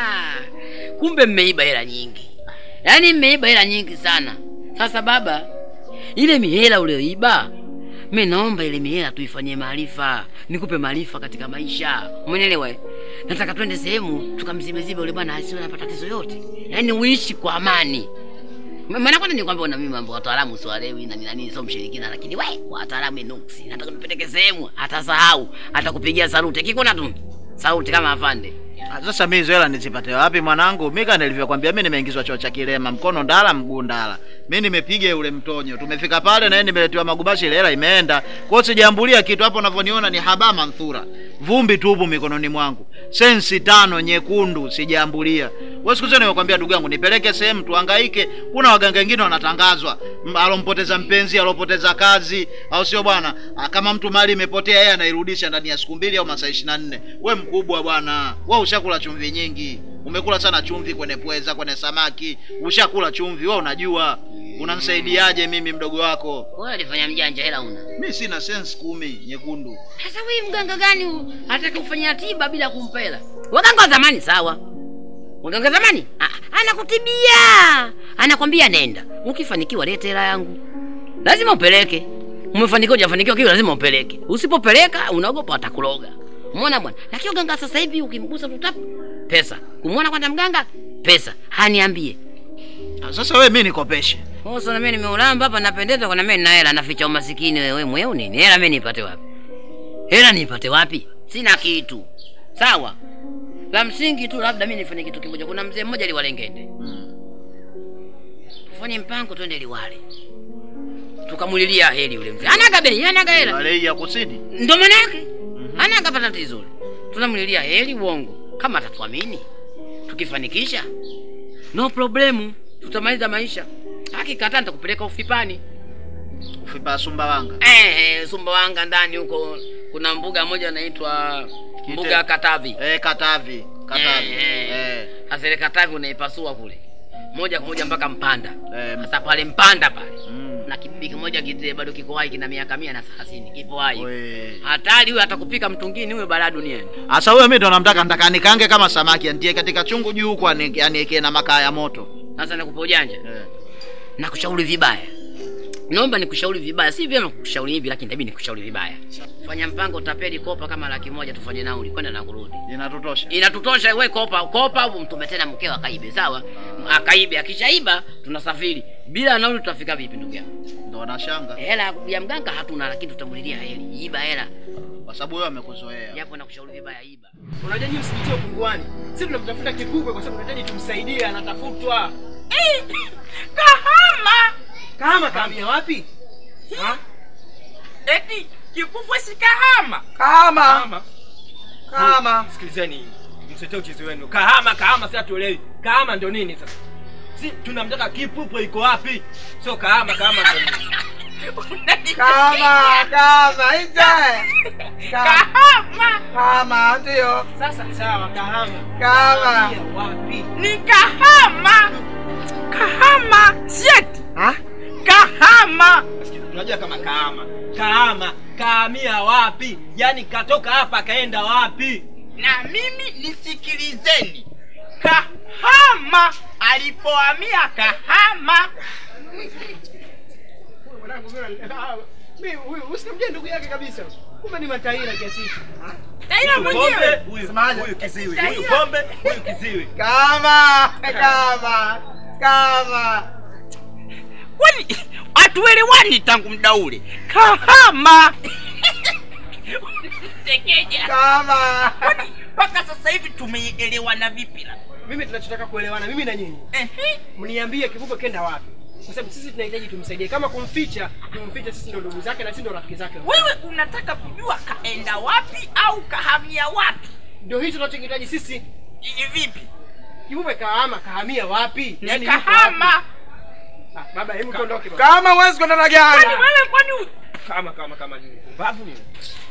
kumbe mmeiba hela nyingi, yaani mmeiba hela nyingi sana. Sasa baba, ile mihela ulioiba mi naomba ile mihela tuifanyie maarifa, nikupe maarifa katika maisha, umenielewa? eh? Nataka twende sehemu tukamzibezibe yule bwana asiwe na matatizo yote, yaani uishi kwa amani. Ma- Maana kwanza nikwambia na mimi mambo wataalamu siwalewi na nini sio mshirikina, lakini we wataalamu ni nuksi. Nataka nipeleke sehemu atasahau, atakupigia saluti akikuona tu saluti kama afande. Ah, Sasa mimi hizo hela nizipate wapi mwanangu? Mimi kama nilivyokuambia mimi nimeingizwa choo cha kilema, mkono ndala, mguu ndala. Mimi nimepiga ule mtonyo. Tumefika pale na yeye nimeletewa magubashi ile hela imeenda. Kwa hiyo sijaambulia kitu hapo unavyoniona ni haba manthura. Vumbi tupu mikononi mwangu. Sensi tano nyekundu sijaambulia. Wewe siku zote nimekwambia ndugu yangu nipeleke sehemu tuhangaike. Kuna waganga wengine wanatangazwa. M- Alompoteza mpenzi, alopoteza kazi, au sio bwana? Ah, Kama mtu mali imepotea yeye anairudisha ndani ya siku mbili au masaa 24. We mkubwa bwana. Wewe ushakula chumvi nyingi. Umekula sana chumvi kwenye pweza, kwenye samaki. Ushakula chumvi, wewe unajua. Unanisaidiaje mimi mdogo wako? Wewe alifanya mjanja, hela una. Mimi sina sense kumi nyekundu. Sasa wewe mganga gani huu? hataki kufanya tiba bila kumpa hela? Waganga wa zamani sawa, waganga wa zamani ah, anakutibia, anakwambia nenda, ukifanikiwa lete hela yangu, lazima upeleke. Umefanikiwa hujafanikiwa, kitu lazima upeleke. Usipopeleka unaogopa atakuloga. Umeona bwana? Lakini waganga sasa hivi ukimgusa tu tap pesa, kumwona kwanza mganga pesa, haniambie Sasa wewe mimi nikopeshe. sasa na mimi nimeulamba hapa napendeza kwa na mimi nina hela naficha umasikini wewe mweu nini? Hela mimi nipate wapi? Hela nipate wapi? Sina kitu. Sawa. La msingi tu labda mimi nifanye kitu kimoja. Kuna mzee mmoja Liwalengende. Tufanye mpango twende Liwale. Tukamulilia heli yule mzee. Anaga bei, anaga hela. Wale ya kusini. Ndio maana yake. Anaga pata tatizo. yule. Tunamlilia heli uongo. Kama atatuamini. Tukifanikisha no problemu, tutamaliza maisha. Akikataa nitakupeleka ufipani. Ufipa Sumbawanga. Eh, eh, Sumbawanga ndani huko kuna mbuga moja inaitwa mbuga ya Katavi. Eh, Katavi. Katavi. Eh, eh. Eh. Sasa ile Katavi unaipasua kule moja kwa moja mpaka Mpanda. Sasa pale Mpanda pale na kibibi kimoja kizee bado kiko hai kina miaka mia na thelathini kipo hai. Hatari huyo atakupika mtungini huyo balaa duniani. Asa huyo mimi ndo namtaka nataka nikange kama samaki antie katika chungu juu huko ani- aniwekee na makaa ya moto. Sasa nakupa ujanja nakushauri vibaya, naomba nikushauri vibaya, si vyema kukushauri hivi, lakini itabidi nikushauri vibaya. Fanya mpango, utapeli kopa kama laki moja, tufanye nauli kwenda na kurudi. Inatutosha, inatutosha. We kopa kopa, au mtume tena mkeo akaibe, sawa? Akaibe, akishaiba tunasafiri bila nauli. Tutafika vipi ndugu yangu? Ndo nashanga Hela ya mganga hatuna, lakini tutamulilia heli. Iba hela, kwa sababu wewe amekuzoea. japo nakushauri vibaya, iba. Unajua nyinyi msipitie upunguani. Sisi tunamtafuta kikubwa kwa sababu tunahitaji tumsaidie, anatafutwa. Kahama. Kahama kahamia wapi? Ha? Eti kikubwa si Kahama. Kahama. Kahama. Sikilizeni. Msitee uchizi wenu. Kahama, kahama sasa tuelewi. Kahama ndio nini sasa? Si tunamtaka kipupwe iko wapi? Sio kahama, kahama ndio nini? Kama, kama, ije. Kahama. Kama, ndio. Sasa sawa, kahama. Kama. Wapi? Ni Kahama. Kahama. Sieti. Ha? Kahama. Unajua kama kahama. Kahama, kahamia wapi? Yaani katoka hapa kaenda wapi? Na mimi nisikilizeni. Kahama alipohamia Kahama. Mwanangu mimi huyu usimjue ndugu yake kabisa. Kumbe ni mataira kiasi hicho. Taira Huyu mwenyewe. pombe, Huyu huyu kiziwi. Huyu pombe, huyu kiziwi. Kama, kama, kama. kwani hatuelewani tangu muda ule kahama tekeja kama kwani mpaka sasa hivi tumeelewana vipi la mimi tunachotaka kuelewana mimi na nyinyi mniambie kivuko kenda wapi kwa sababu sisi tunahitaji tumsaidie kama kumficha tumfiche sisi ndo ndugu zake na sisi ndo rafiki zake wewe unataka kujua kaenda wapi au kahamia wapi ndio hicho tunachokihitaji sisi Ni vipi kivuko kahama kahamia wapi Ni Yaani yuko kahama. wapi? Ah, baba hebu tuondoke baba. kama huwezi kwenda na gari Kwani wewe kwani u- kama kama kama nini babu nini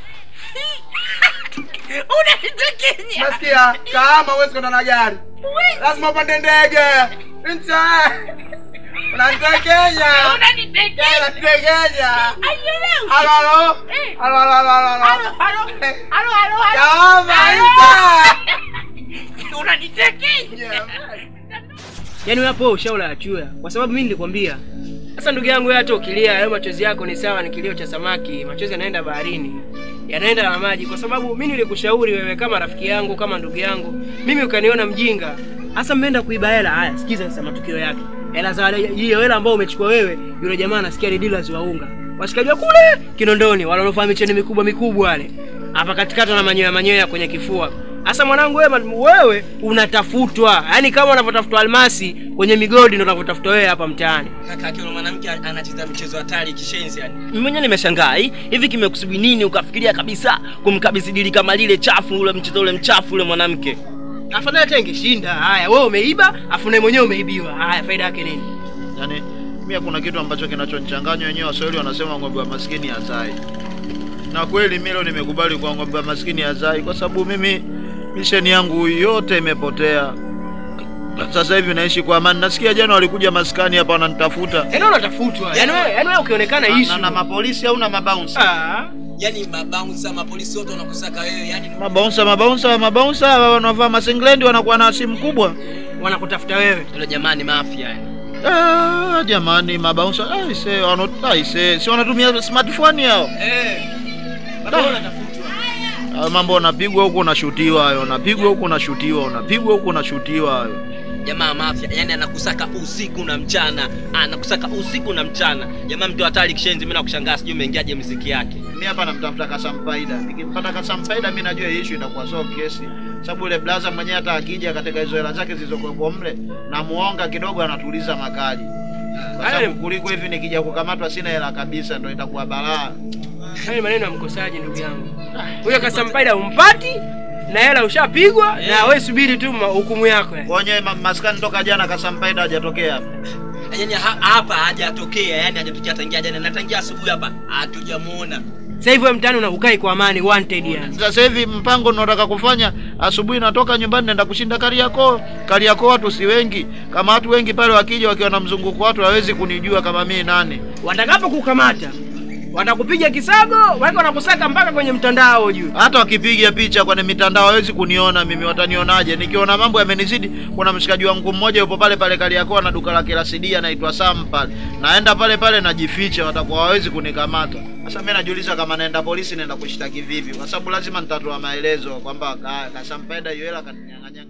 unanitekenya nasikia kama huwezi kwenda na gari lazima upande ndege ncha unanitekenya Unanitekenya. unanitekenya Haielewi. halo halo Eh. halo halo halo halo Halo, halo. Halo, halo, halo. kama Halo. ncha unanitekenya yaani wewe hapo ushaula achuya kwa sababu mimi nilikwambia sasa ndugu yangu wewe hata ukilia hayo machozi yako ni sawa ni kilio cha samaki machozi yanaenda baharini yanaenda na maji kwa sababu mimi nilikushauri wewe kama rafiki yangu kama ndugu yangu mimi ukaniona mjinga hasa mmeenda kuiba hela haya sikiza sasa matukio yake hela za wale- hiyo hela ambayo umechukua wewe yule jamaa anasikia ni dealers wa unga washikaji wa kule kinondoni wale wanaofanya micheni mikubwa mikubwa wale hapa katikati na manyoya manyoya kwenye kifua Sasa mwanangu wewe, wewe unatafutwa, yaani kama unavyotafutwa almasi kwenye migodi ndio unavyotafutwa wewe hapa mtaani. Kaka yake yule mwanamke anacheza michezo hatari kishenzi yani. Mimi mwenyewe nimeshangaa hi- hivi kimekusubiri nini ukafikiria kabisa kumkabidhi dili kama lile chafu ule mchezo ule mchafu ule mwanamke Afadhali hata ingeshinda. Haya, wewe umeiba, afu naye mwenyewe umeibiwa. Haya, faida yake nini? Yaani mimi kuna kitu ambacho kinachonichanganya wenyewe Waswahili wanasema ng'ombe wa maskini hazai. Na kweli mimi leo nimekubali kwa ng'ombe wa maskini hazai kwa sababu mimi misheni yangu yote imepotea. Sasa hivi naishi kwa amani. Nasikia jana walikuja maskani hapa wananitafuta. Yaani unatafutwa. Yaani wewe, yaani wewe ukionekana Na- issue. na mapolisi au na mabounce? Ah. Yaani mabouncer, mapolisi wote wanakusaka wewe yani. Mabounsa, mabounsa, mabounsa wanavaa masinglendi wanakuwa na simu kubwa. Wanakutafuta wewe. Yule jamani mafia yani. Ah, jamani mabounsa, aise, wano aise, si wanatumia smartphone yao. Eh. Bado unatafutwa. Hayo mambo unapigwa huku unashutiwa hayo, unapigwa huku unashutiwa, unapigwa huku unashutiwa hayo. Jamaa mafia yani anakusaka usiku na mchana, anakusaka usiku na mchana. Jamaa mtu hatari kishenzi, mimi nakushangaa sijui umeingiaje muziki yake. Mimi hapa namtafuta Kasampaida. Nikimpata Kasampaida mimi najua hii issue itakuwa so kesi. Sababu yule blaza mwenyewe hata akija katika hizo hela zake zilizokuwepo mle na muonga kidogo anatuliza makali. Kwa sababu kuliko hivi nikija kukamatwa sina hela kabisa ndio itakuwa balaa. Hayo ni maneno ya mkosaji ndugu yangu. Huyo Kasampaida umpati na hela ushapigwa na wewe subiri tu ma- hukumu yako. yani. Kwenye ma- maskani toka jana Kasampaida hajatokea hapa. Yaani ha- hapa hajatokea, yani hajatokea tangia jana na tangia asubuhi hapa hatujamuona. Sasa hivi wewe mtaani unakukai kwa amani wanted yani. Sasa hivi mpango unaotaka kufanya, asubuhi natoka nyumbani naenda kushinda Kariakoo. Kariakoo watu si wengi, kama watu wengi pale wakija wakiwa na mzunguko watu hawezi kunijua kama mimi nani. Watakapo kukamata watakupiga kisago, wako wanakusaka mpaka kwenye mtandao juu. Hata wakipiga picha kwenye mitandao hawezi kuniona mimi, watanionaje? Nikiona mambo yamenizidi. Kuna mshikaji wangu mmoja yupo pale pale Kariakoo na duka lake la CD anaitwa Sam pale, naenda pale pale najificha, watakuwa hawezi kunikamata. Sasa mimi najiuliza kama naenda polisi naenda kushtaki vipi, kwa sababu lazima nitatoa maelezo kwamba ka- Kasampaida hiyo hela kaninyang'anya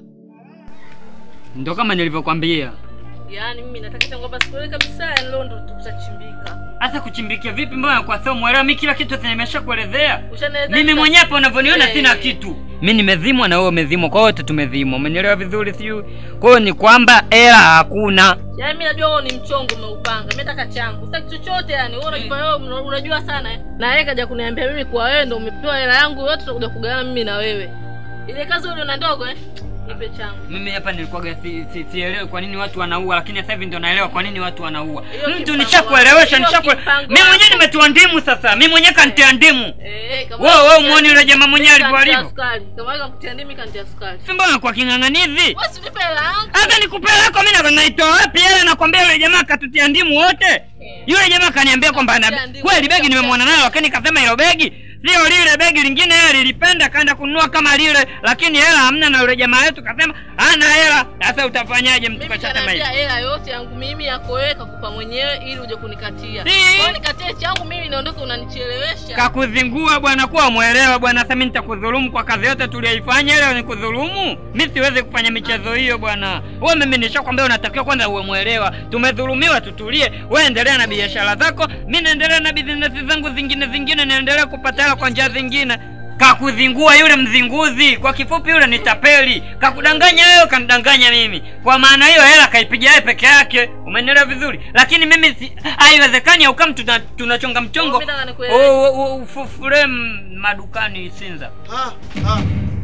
Ndo kama nilivyokwambia. Yaani mimi nataka kwamba siku ile kabisa ya leo ndo tutachimbika. Hasa kuchimbikia vipi mbona kwa sababu mwelewa mimi kila kitu sasa nimeshakuelezea. Ushanieleza Mimi kila mwenyewe kitu. hapa unavyoniona Eh. sina kitu. Mimi nimezimwa na wewe umezimwa, kwa wote tumezimwa. Umenielewa vizuri sijui? Kwa hiyo ni kwamba hela hakuna. Yaani mimi najua wewe ni mchongo umeupanga. Mimi nataka changu. Sitaki chochote yani. Wewe unajua wewe una- unajua sana eh. Na yeye kaja kuniambia mimi kwa wewe ndo umepewa hela yangu yote tutakuja kugawana mimi na wewe. Ile kazi wewe una ndogo eh? Nipe changu. Mimi hapa nilikuwaga si, si, sielewi kwa nini watu wanaua, lakini sasa hivi ndo naelewa kwa nini watu wanaua. Hiyo Mtu kipango nishakuelewesha, wako. Hiyo nishakue kipango mimi mwenyewe wako. nimetoa ndimu sasa. Mimi mwenyewe kantia ndimu. Eh, kama Wewe wewe muone yule jamaa mwenyewe Mimi alivyo kantia alivyo. sukari. Kama wewe kutia ndimi kantia sukari. Si mbona kwa king'ang'anizi? Wewe si nipe hela yangu. Hata nikupe lako mimi na naitoa wapi hela nakwambia yule jamaa katutia ndimu wote. Yule jamaa kaniambia kwamba ana kweli begi nimemwona nayo lakini kasema hilo begi sio lile begi lingine yeye lilipenda kaenda kununua kama lile lakini hela hamna na yule jamaa yetu kasema hana hela sasa utafanyaje mtu Mimi kashasema hivi kanaambia hela yote yangu mimi yako wewe kakupa mwenyewe ili uje kunikatia. Si. Kwa nikatie changu mimi niondoke unanichelewesha. kakuzingua bwana kuwa mwelewa bwana sasa mimi nitakudhulumu kwa kazi yote tuliyoifanya leo nikudhulumu mi siwezi kufanya michezo hiyo bwana wewe mimi nishakwambia unatakiwa kwanza uwe mwelewa tumedhulumiwa tutulie wewe endelea na biashara zako mi naendelea na bizinesi zangu zingine zingine naendelea kupata hela kwa njia zingine kakuzingua yule mzinguzi kwa kifupi yule ni tapeli kakudanganya wewe kanidanganya mimi kwa maana hiyo hela kaipiga yeye peke yake umenielewa vizuri lakini mimi si, haiwezekani aukam tuna, tunachonga mchongo Mimi nataka nikuelewe. Oh, oh, oh, ufufure madukani Isinza. Ah, ah.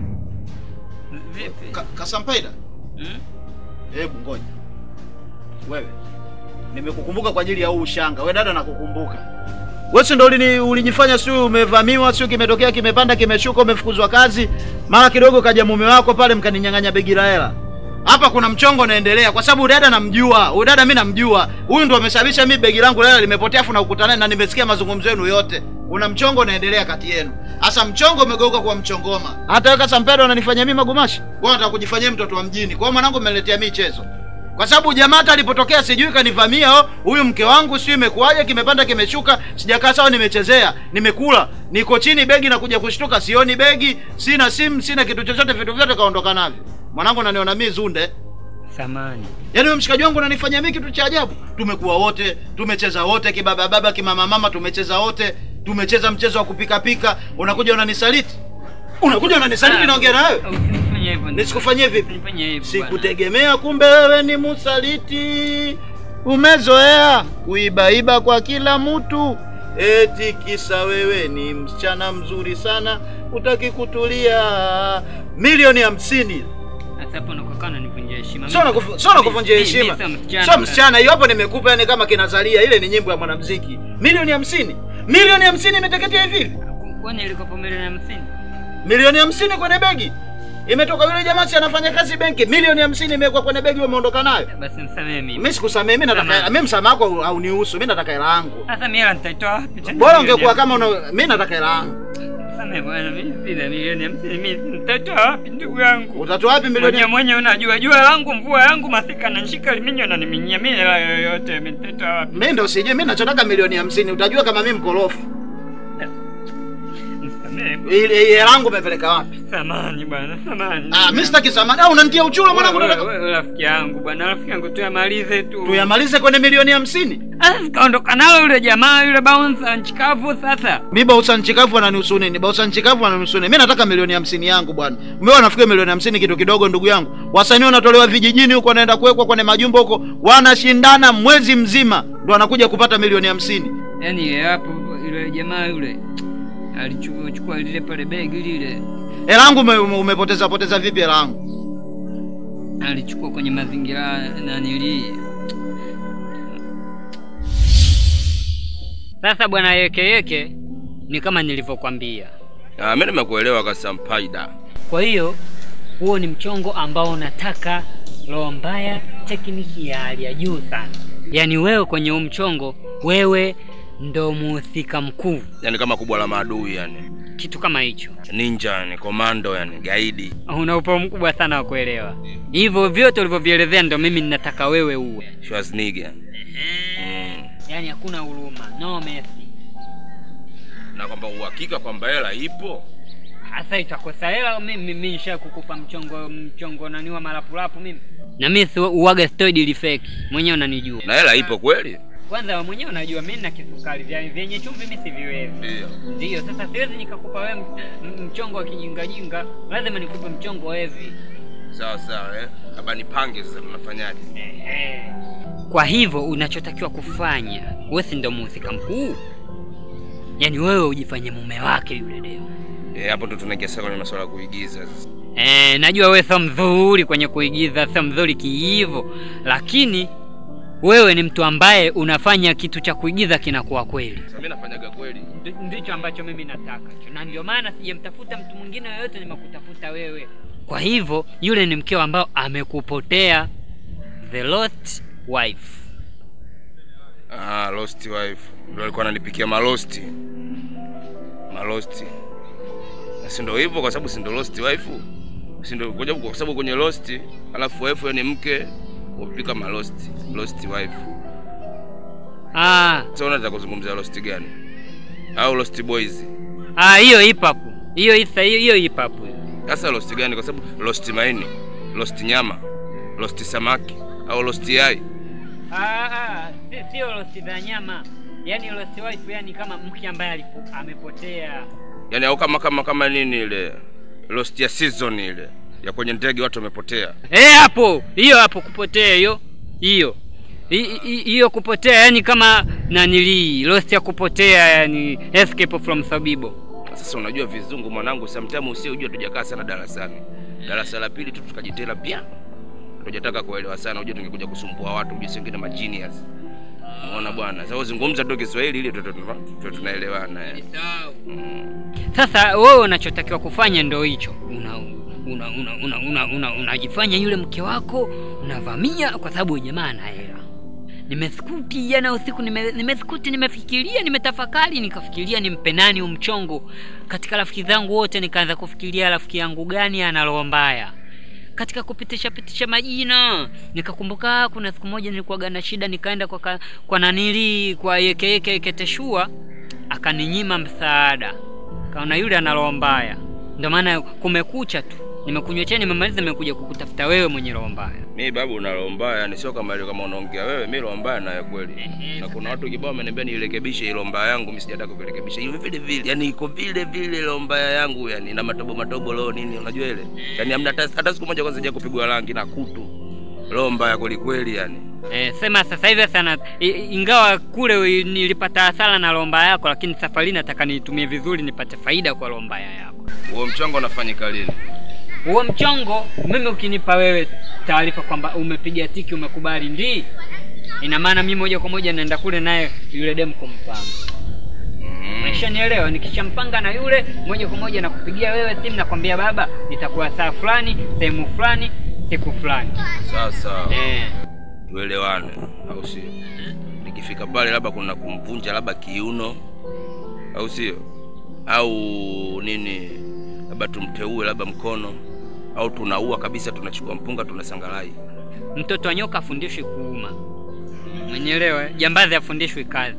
Vipi? Ka, Kasampaida. Hmm? Hebu ngoja. Wewe. Nimekukumbuka kwa ajili ya huu ushanga. Wewe dada nakukumbuka. Wewe si ndo ulini- ulijifanya sio umevamiwa, sio kimetokea kimepanda kimeshuka umefukuzwa kazi. Mara kidogo kaja mume wako pale mkaninyang'anya begi la hela. Hapa kuna mchongo unaendelea kwa sababu dada namjua. Huyu dada mimi namjua. Huyu ndo amesababisha mimi begi langu la hela limepotea afu nakukutana na nimesikia mazungumzo yenu yote. Kuna mchongo unaendelea kati yenu. Sasa mchongo umegeuka kuwa mchongoma. Hata wewe Kasampero unanifanyia mimi magumashi. Wewe unataka kujifanyia mtoto wa mjini. Kwa hiyo mwanangu umeniletea mimi chezo. Kwa sababu jamaa hata alipotokea sijui kanivamia oh, huyu mke wangu sijui imekuwaje kimepanda kimeshuka, sijakaa sawa nimechezea, nimekula, niko chini begi na kuja kushtuka sioni begi, sina simu, sina kitu chochote, vitu vyote kaondoka navyo. Mwanangu unaniona mimi zunde. Samani. Yaani wewe mshikaji wangu unanifanyia mimi kitu cha ajabu. Tumekuwa wote, tumecheza wote kibaba baba kimama mama tumecheza wote, tumecheza mchezo wa kupika pika, unakuja unanisaliti. Unakuja unanisaliti naongea na wewe. Usifanye hivyo. Nisikufanyie vipi? Usifanye hivyo. bwana. Sikutegemea kumbe wewe ni msaliti. Umezoea kuibaiba kwa kila mtu. Eti kisa wewe ni msichana mzuri sana, utaki kutulia. Milioni hamsini. Sasa hapo unakokaa unanivunjia heshima. Sio nakufu- sio nakuvunjia Mimi- mimi heshima. sio msichana. Sio msichana, hiyo hapo nimekupa yani kama kinazalia, ile ni nyimbo ya mwanamuziki. Milioni hamsini. Milioni hamsini imeteketea hivi hivi. Kwani ilikopo milioni hamsini? Milioni hamsini kwenye begi. Imetoka yule jamaa si anafanya kazi benki, milioni hamsini imewekwa kwenye begi umeondoka nayo. Basi msamehe mimi. Mimi sikusamehe, mimi nataka Samahani. mimi msamaha wako haunihusu, mimi nataka hela yangu. Sasa mimi hela nitaitoa wapi tena? Bora milioni ungekuwa hamsini? kama una mimi nataka hela yangu. Samehe bwana, mimi sina milioni hamsini. Mimi nitatoa wapi ndugu yangu? Utatoa wapi milioni? Mwenye mwenye unajua jua langu mvua yangu masika na nshika liminyo na niminyia mimi hela yoyote mimi nitatoa wapi? Mimi ndo sijui, mimi nachotaka milioni hamsini. Utajua kama mimi mkorofi. Msamehe. Ile ile hela yangu umepeleka wapi? Samani bwana, samani. Ah, mimi sitaki samani. Ah, unanitia uchuro mwanangu Wewe- nataka. wewe rafiki yangu bwana, rafiki yangu tuyamalize tu. Tuyamalize kwenye milioni hamsini. Sasa kaondoka nalo yule jamaa yule bouncer nchikavu sasa. Mimi bausa nchikavu ananihusu nini? Bausa nchikavu ananihusu nini? Mimi nataka milioni hamsini yangu bwana. Mimi wanafikia milioni hamsini kitu kidogo ndugu yangu. Wasanii wanatolewa vijijini huko wanaenda kuwekwa kwenye majumba huko, wanashindana mwezi mzima ndo wanakuja kupata milioni hamsini. Yaani hapo yule jamaa yule alichukua chukua lile pale begi lile Hela yangu ume, ume- umepoteza poteza vipi hela yangu? alichukua kwenye mazingira nanili. Sasa bwana yeke yeke ni kama nilivyokwambia. Ah, mimi nimekuelewa Kasampaida. Kwa hiyo huo ni mchongo ambao unataka roho mbaya, tekniki ya hali ya juu sana. Yaani wewe kwenye huu mchongo, wewe ndo muhusika mkuu, Yaani kama kubwa la maadui yani. kitu kama hicho. Ninja yani, komando yani, gaidi. Una upeo mkubwa sana wa kuelewa. Hivyo vyote ulivyovielezea ndo mimi ninataka wewe uwe. Schwarzenegger. Mm. Yaani hakuna huruma, no mercy. Na kwamba uhakika kwamba hela ipo. Hasa itakosa hela mimi mimi nisha kukupa mchongo mchongo naniwa marapulapu mimi. Na mimi si uwaga stoid ili fake. Mwenyewe unanijua. Na hela ipo kweli? Kwanza wewe mwenyewe unajua mimi na kisukari vya vyenye chumvi mimi siviwezi. Ndio. Ndio, sasa siwezi nikakupa wewe m- m- mchongo wa kijingajinga, lazima nikupe mchongo heavy. Sawa sawa eh. Haba nipange sasa tunafanyaje? Kwa hivyo unachotakiwa kufanya, wewe si ndo mhusika mkuu, yaani wewe ujifanye mume wake yule demu. Eh, hapo ndo tunaingia sasa kwenye masuala ya kuigiza sasa. Eh, najua wewe sio mzuri kwenye kuigiza, sio mzuri kiivo, lakini wewe ni mtu ambaye unafanya kitu cha kuigiza kinakuwa kweli. Sasa mimi nafanyaga kweli. Ndi- Ndicho ambacho mimi nataka, na ndio maana sijamtafuta mtu mwingine yoyote, nimekutafuta wewe. Kwa hivyo yule ni mkeo ambao amekupotea, the lost wife. Ah, lost wife. Ndio alikuwa ananipikia malosti. malosti na si ndo hivyo kwa sababu si ndo lost wife si ndo kwa sababu- kwa sababu kwenye lost alafu wife ni mke upika malost lost wife Ah, sasa unataka kuzungumzia lost gani au lost boys ah, hiyo hip hop. Hiyo isa hiyo hiyo hip hop. sasa lost gani kwa sababu lost maini lost nyama lost samaki au lost yai Ah, ah, si- sio lost za nyama. Yaani lost wife yani kama mke ambaye alipo, amepotea. yani au kama kama kama nini ile lost ya season ile ya kwenye ndege watu wamepotea Eh, hapo. Hiyo hapo kupotea hiyo. Hiyo. Hi- hi- Hiyo kupotea yani kama nanili lost ya kupotea yani escape from Sabibo. sasa unajua vizungu mwanangu sometimes usiojua tujakaa sana darasani darasa la pili tu tukajitela pia tujataka kuelewa sana unajua tungekuja kusumbua watu ujue singine ma genius umeona bwana sasa uzungumza tu Kiswahili ili tu- tu- tu- tu- tunaelewana eh. Sasa wewe unachotakiwa kufanya ndo hicho. Una una una una una una unajifanya yule mke wako unavamia kwa sababu huyu jamaa ana hela. Nimeskuti jana usiku nime, nimeskuti nimefikiria nimetafakari nikafikiria nimpe nani huu mchongo katika rafiki zangu wote nikaanza kufikiria rafiki yangu gani ana roho mbaya katika kupitisha pitisha majina nikakumbuka kuna siku moja nilikuwaga na shida nikaenda kwa, ka, kwa nanili kwa yekeyeke keteshua akaninyima msaada kaona yule ana roho mbaya ndio maana kumekucha tu nimekunywa chai nimemaliza nimekuja kukutafuta wewe mwenye roho mbaya mi babu una roho mbaya yani sio kama ile kama unaongea wewe mi roho mbaya nayo kweli na kuna watu kibao wameniambia niirekebishe ile roho mbaya yangu mimi sijataka kuirekebisha hiyo vile vile yani iko vile vile roho mbaya yangu yani na matobo matobo leo nini unajua ile yani hamna hata hata siku moja kwanza sija kupigwa rangi na kutu roho mbaya kweli kweli yani Eh, sema sasa hivi sana i- ingawa kule wi- nilipata hasara na lomba yako, lakini safari nataka niitumie vizuri nipate faida kwa lomba yako. huo mchongo unafanyika lini Huo mchongo mimi ukinipa wewe taarifa kwamba umepiga tiki, umekubali ndii, ina maana mimi moja kwa moja naenda kule naye yule demu kumpanga. Umeshanielewa? Nikishampanga na yule moja kwa moja nakupigia wewe simu, nakwambia baba, nitakuwa saa fulani sehemu fulani siku fulani. sasa Eh. tuelewane au sio nikifika pale labda kuna kumvunja labda kiuno au sio au nini labda tumteue labda mkono au tunaua kabisa tunachukua mpunga tunasangalai Mtoto wa nyoka afundishwi kuuma, mwenyelewa. Jambazi afundishwi kazi.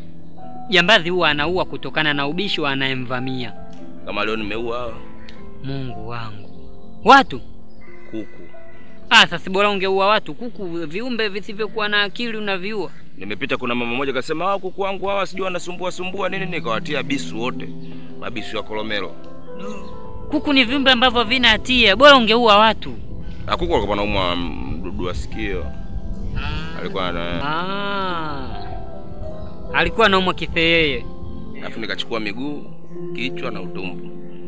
Jambazi huwa anaua kutokana na ubishi wa anayemvamia. kama leo nimeua hawa Mungu wangu, watu kuku ah, sasa bora ungeua watu. Kuku viumbe visivyokuwa na akili unaviua. nimepita kuna mama mmoja kasema hawa kuku wangu hawa sijui wanasumbua sumbua nini nikawatia bisu wote mabisu ya kolomelo Kuku ni viumbe ambavyo havina hatia, bora ungeua watu. na kuku alikuwa anaumwa mdudu wa sikio alikuwa na Ah, alikuwa anaumwa kifeyeye. alafu nikachukua miguu kichwa na utumbo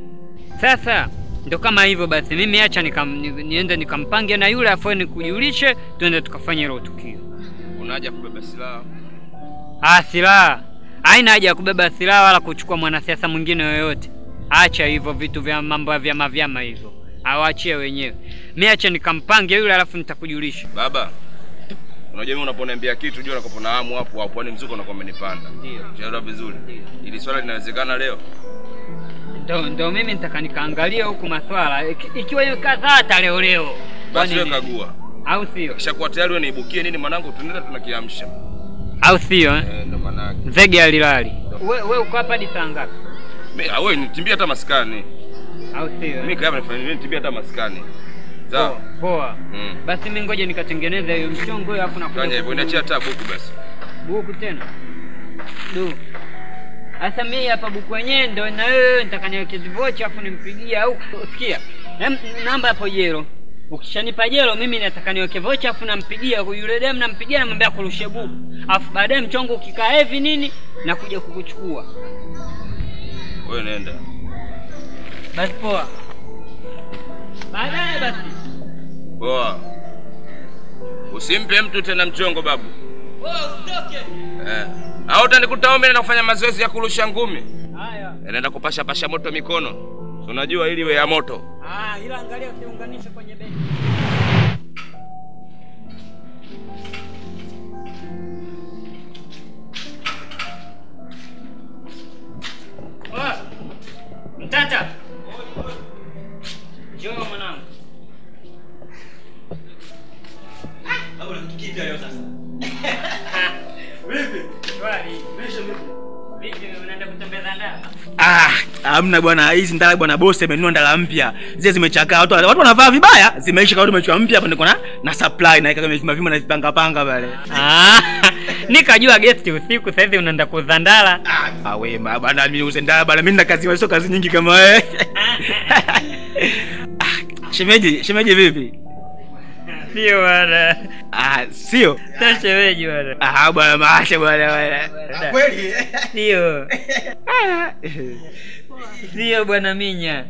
Sasa ndo kama hivyo basi, mimi acha nikam, ni, niende nikampange na yule afu nikujulishe, twende tukafanye hilo tukio. unaja kubeba silaha Ah, silaha haina haja ya kubeba silaha wala kuchukua mwanasiasa mwingine yoyote. Acha hivyo vitu vya mambo ya vyama vyama hivyo, awaachie wenyewe. Mi acha nikampange yule, alafu nitakujulisha. baba unajua mimi unaponiambia kitu jua nakopo na hamu hapo hapo yani mzuko unakuwa umenipanda Ndio. Unaelewa vizuri ili swala linawezekana leo Ndo, ndo mimi nitaka nikaangalia huku maswala Iki- ikiwa hiyo kadhaa hata leo leo, basi wewe Kwani ni- kagua au sio? kishakuwa tayari wewe niibukie nini mwanangu tunaenda tunakiamsha Au sio eh? eh ndo maana yake Zege alilali. We, we uko hapa hadi saa ngapi? mimi ah wewe nitimbia hata maskani Au sio? eh? mimi kama nifanye nini nitimbia hata maskani sawa Poa. mm. Basi mimi ngoja nikatengeneze hiyo mchongo hiyo afu nakuja. fanya hivyo niachia hata buku basi buku tena. Du. Sasa mimi hapa buku yenyewe ndo na wewe nitaka niweke vocha afu nimpigie au sikia. Em, namba hapo jero. Ukishanipa jero mimi nataka niweke vocha afu nampigia yule dem nampigia namwambia kurushe buku. Afu baadaye mchongo ukikaa hivi nini nakuja kukuchukua. wewe nenda Basi poa. Baadaye basi. poa usimpe mtu tena mchongo babu eh au utanikuta wewe na kufanya mazoezi ya kurusha ngumi Haya. naenda kupasha pasha moto mikono Si unajua ili iwe ya moto Ah, ila angalia usiunganishe kwenye beki. kitu kipya leo sasa. Vipi? Maisha vipi? Vipi unaenda kutembeza ndala? Ah, hamna bwana, hizi ndala bwana bosi amenunua ndala mpya. Zile zimechakaa, watu watu wanavaa vibaya, zimeisha kama tumechua mpya hapa niko na na supply na kama vima vima na vipanga panga pale. Ah, nikajua gesti usiku sasa hivi unaenda kuuza ndala. Ah, we ma bwana mimi uze ndala bwana, mimi na kazi sio kazi nyingi kama wewe. Ah, Shemeji, shemeji vipi? Sio bwana. Ah, sio. Sio shemeji bwana. Ah, bwana maasha bwana bwana. Kweli? Sio. Sio bwana Minya.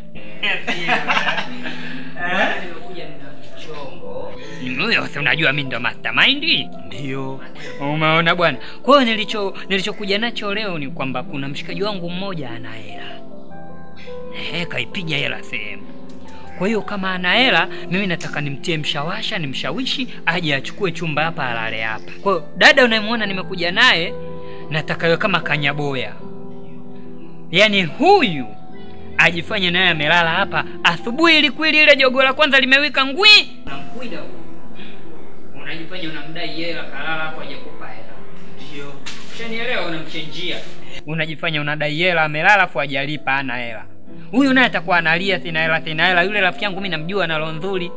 Huyo si unajua mimi ndo mastermind? Ndio. Umeona bwana. Kwa hiyo nilicho nilichokuja nacho leo ni kwamba kuna mshikaji wangu mmoja ana hela. Eh, kaipiga hela sehemu. Kwa hiyo kama ana hela, mimi nataka nimtie mshawasha, nimshawishi aje achukue chumba hapa alale hapa. Kwa hiyo dada unayemwona nimekuja naye, nataka ywe kama kanyaboya. Yaani huyu ajifanye naye amelala hapa asubuhi, ili kweli ile jogo la kwanza limewika ngwi, unamkwida huko. Unajifanya unamdai hela, kalala hapo aje kupa hela. Ndio. Ushanielewa? Unamchenjia. Unajifanya unadai hela, amelala afu hajalipa, hana hela. Huyu naye atakuwa analia, sina hela, sina hela. Yule rafiki yangu mimi namjua ana roho nzuri.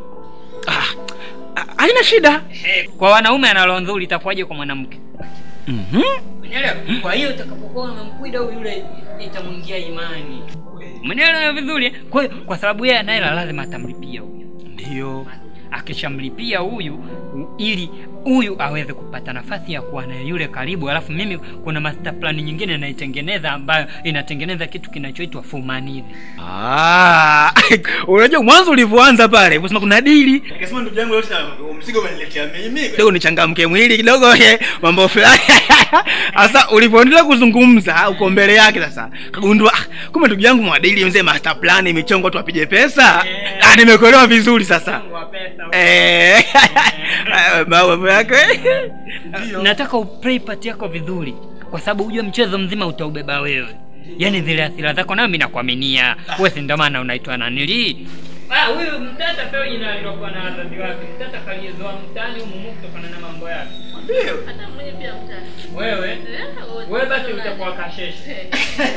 Haina shida. Kwa wanaume ana roho nzuri, itakuwaje kwa mwanamke? Mhm. Umeelewa? Kwa hiyo utakapokuwa unamkwida huyu yule itamwingia imani. Umeelewa vizuri? eh? Kwa hiyo kwa sababu yeye ana hela lazima atamlipia huyu. Ndio. Akishamlipia huyu u- ili huyu aweze kupata nafasi ya kuwa na yule karibu, alafu mimi kuna master plan nyingine naitengeneza ambayo inatengeneza kitu kinachoitwa fumanizi. Ah, unajua mwanzo ulivyoanza pale, unasema kuna dili. Nikasema ndugu yangu yote mzigo umeniletea mimi. Kidogo nichangamke mwili kidogo eh, mambo fulani. Sasa ulivyoendelea kuzungumza uko mbele yake sasa. Kagundua ah, kumbe ndugu yangu mwadili mzee master plan imechongwa tu apige pesa. Ah, nimekuelewa vizuri sasa. Eh. Mambo yako. Nataka uplay part yako vizuri, kwa sababu ujue mchezo mzima utaubeba wewe. Yaani zile hasira zako, nayo mimi nakuaminia wewe, si ndio maana unaitwa nanili Ah, huyu mtata sio jina alilokuwa na wazazi wake. Mtata kaliezoa mtani humu humu kutokana na mambo yake. Ndio. Hata mwenye pia mtani. Wewe? Eh, Wewe basi utakuwa kasheshe.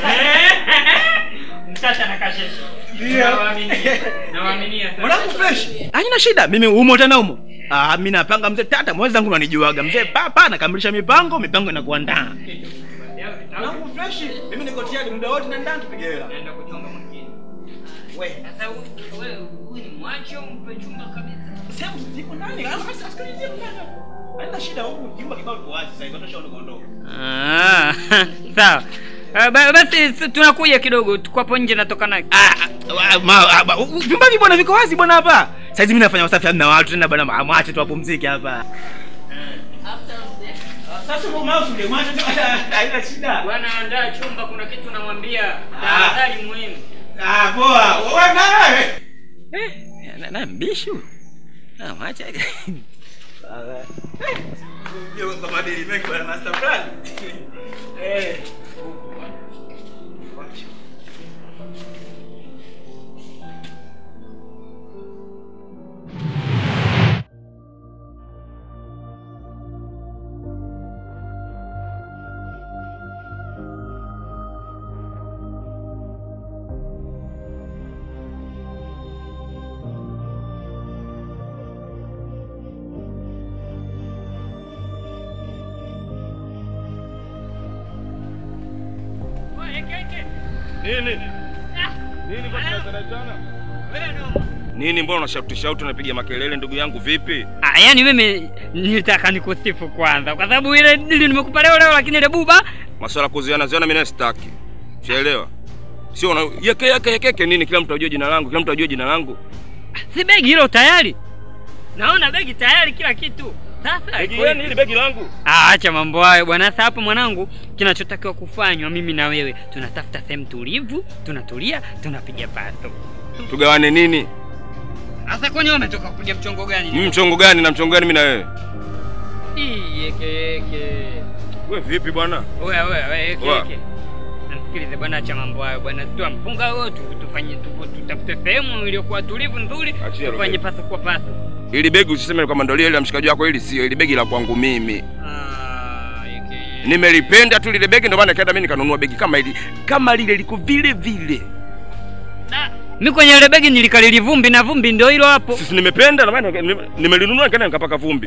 Mtata na kasheshe. Ndio. Nawaaminia. Nawaaminia. sana. Mwanangu fresh. Haina shida. Mimi umo tena umo. Ah, mimi napanga mzee tata, mwezi zangu unanijuaga. Mzee papa nakamilisha mipango, mipango inakuwa ndaa. Mwanangu fresh. Mimi niko tayari muda wote na ndani tupige hela. Naenda kuchonga mwingine. Wewe. Sasa wewe huyu ni mwache au mpe chumba kabisa? Sasa zipo ndani. Ah, sasa sikilizie ndani. Haina shida huku jumba kibao liko wazi sasa hivi tosha kuondoka. Ah, sawa. Ah, ba- Basi s- tunakuja kidogo, tuko hapo nje natoka na Ah, ma- ah, ba- u- Vyumba hivi bwana viko wazi bwana hapa. Sasa hizi mimi nafanya usafi na watu tena bwana, ma- mwache tu wapumzike hapa. Sasa kwa mouse ndio mwache tu haina shida. Bwana andaa chumba, kuna kitu namwambia. Tahadhari muhimu. Ah, poa. Wewe nawe. Eh, na na mbishu. Ah, mwache. Sawa. Ndio kwa madili mengi bwana master plan. Eh. Nini? Nini mbona tunazalazana? Nini mbona unashauti shauti unapiga makelele ndugu yangu vipi? Ah, yani mimi nilitaka nikusifu kwanza kwa sababu ile dili nimekupa leo leo, lakini ile buba Masuala kuziana ziana mimi sitaki. Ushaelewa? Sio una yeke yeke yeke nini kila mtu ajue jina langu, kila mtu ajue jina langu. si begi hilo tayari. Naona begi tayari, kila kitu. Sasa Begi gani hili begi langu? Ah, acha mambo hayo bwana. Sasa hapo mwanangu, kinachotakiwa kufanywa mimi na wewe, tunatafuta sehemu tulivu, tunatulia, tunapiga pato. Tugawane nini? Sasa kwani wewe umetoka kupiga mchongo gani? Mimi mchongo gani na mchongo gani mimi na wewe? Ii, yeke yeke. Wewe vipi bwana? Oya oya oya, yeke Oya. yeke. Nasikilize bwana, acha mambo hayo bwana, toa mpunga huo tu, tufanye tu, tutafute sehemu iliyokuwa tulivu nzuri, Achia tufanye Roberto. paso kwa paso. Ili begi usiseme kwamba ndio lile la mshikaji wako, ili sio, ili begi la kwangu mimi. Nimelipenda tu lile begi, ndio maana nikaenda mimi nikanunua begi kama hili, kama lile liko vile vile. Mi kwenye ile begi nilikalili vumbi na vumbi ndio hilo hapo. Sisi nimependa na maana nime- nimelinunua nikaenda nikapaka vumbi.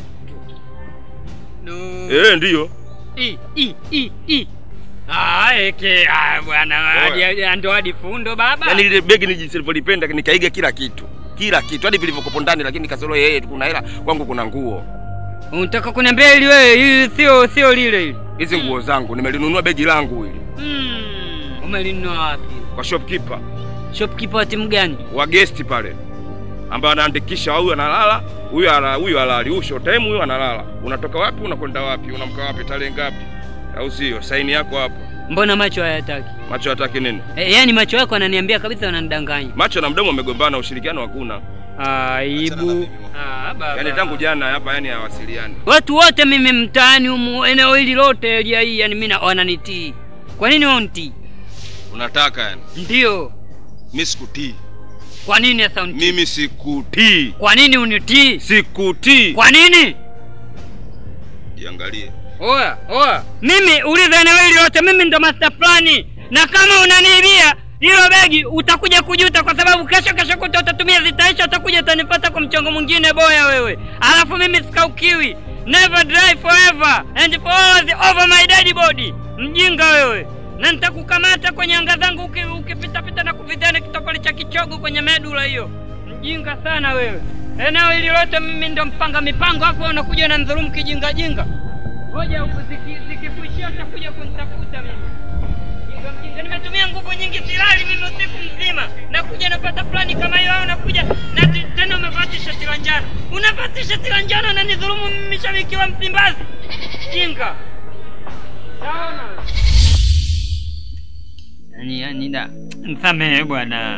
Eh, ndiyo. I, i, i, i. Ah, eke, ah, bwana, hadi- hadi- ndo hadi fundo baba. Yaani lile begi ni jinsi nilivyolipenda nikaiga kila kitu. Kila kitu hadi vilivyokopo ndani, lakini kasoro yeye tu kuna hela, kwangu kuna nguo. Unataka kuniambia ili wewe hili sio sio lile hili. Hizi nguo zangu nimelinunua begi langu hili Mm. Umelinunua wapi? kwa shopkeeper Shopkeeper wa timu gani? wa guest pale, ambaye anaandikisha huyu analala, huyu ala, huyu halali, huyu short time, huyu analala. Unatoka wapi, unakwenda wapi, unamka wapi, tarehe ngapi, au sio? Saini yako hapo. Mbona macho hayataki? Macho hataki nini? E, yani macho yako ananiambia kabisa wananidanganya. Macho na mdomo wamegombana, ushirikiano hakuna. Aibu. Ah, baba. Yaani tangu jana hapa, yani hawasiliani. Watu wote mimi mtaani humu eneo hili lote area hii yani mimi na- wananitii. Kwa nini wanitii? Unataka yani? Ndio. Mimi sikutii. Kwa nini sasa unitii? Mimi sikutii. Kwa nini unitii? Sikutii. Kwa nini? Jiangalie. Oya, oya. Mimi uliza eneo hili lote mimi ndo master plani. Na kama unaniibia hilo begi utakuja kujuta kwa sababu kesho kesho kuta utatumia zitaisha utakuja utanipata kwa mchongo mwingine boya wewe. Alafu mimi sikaukiwi. Never drive forever and for always over my dead body. Mjinga wewe. Na nitakukamata kwenye anga zangu uki- ukipita pita na kuvitana kitokoli cha kichogo kwenye medula hiyo. Mjinga sana wewe. Eneo hili lote mimi ndo mpanga mipango hapo unakuja na ndhulumu kijinga jinga. Ngoja huku ziki- zikikuishia utakuja kunitafuta mimi. Jinga mjinga, nimetumia nguvu nyingi silali mimi usiku mzima. Nakuja napata plani kama hiyo au nakuja na ti- tena umevaa tisheti la njano. Unavaa tisheti la njano na nidhulumu mimi shabiki wa Msimbazi. Jinga. Saona. Yani yani da. Msamehe bwana.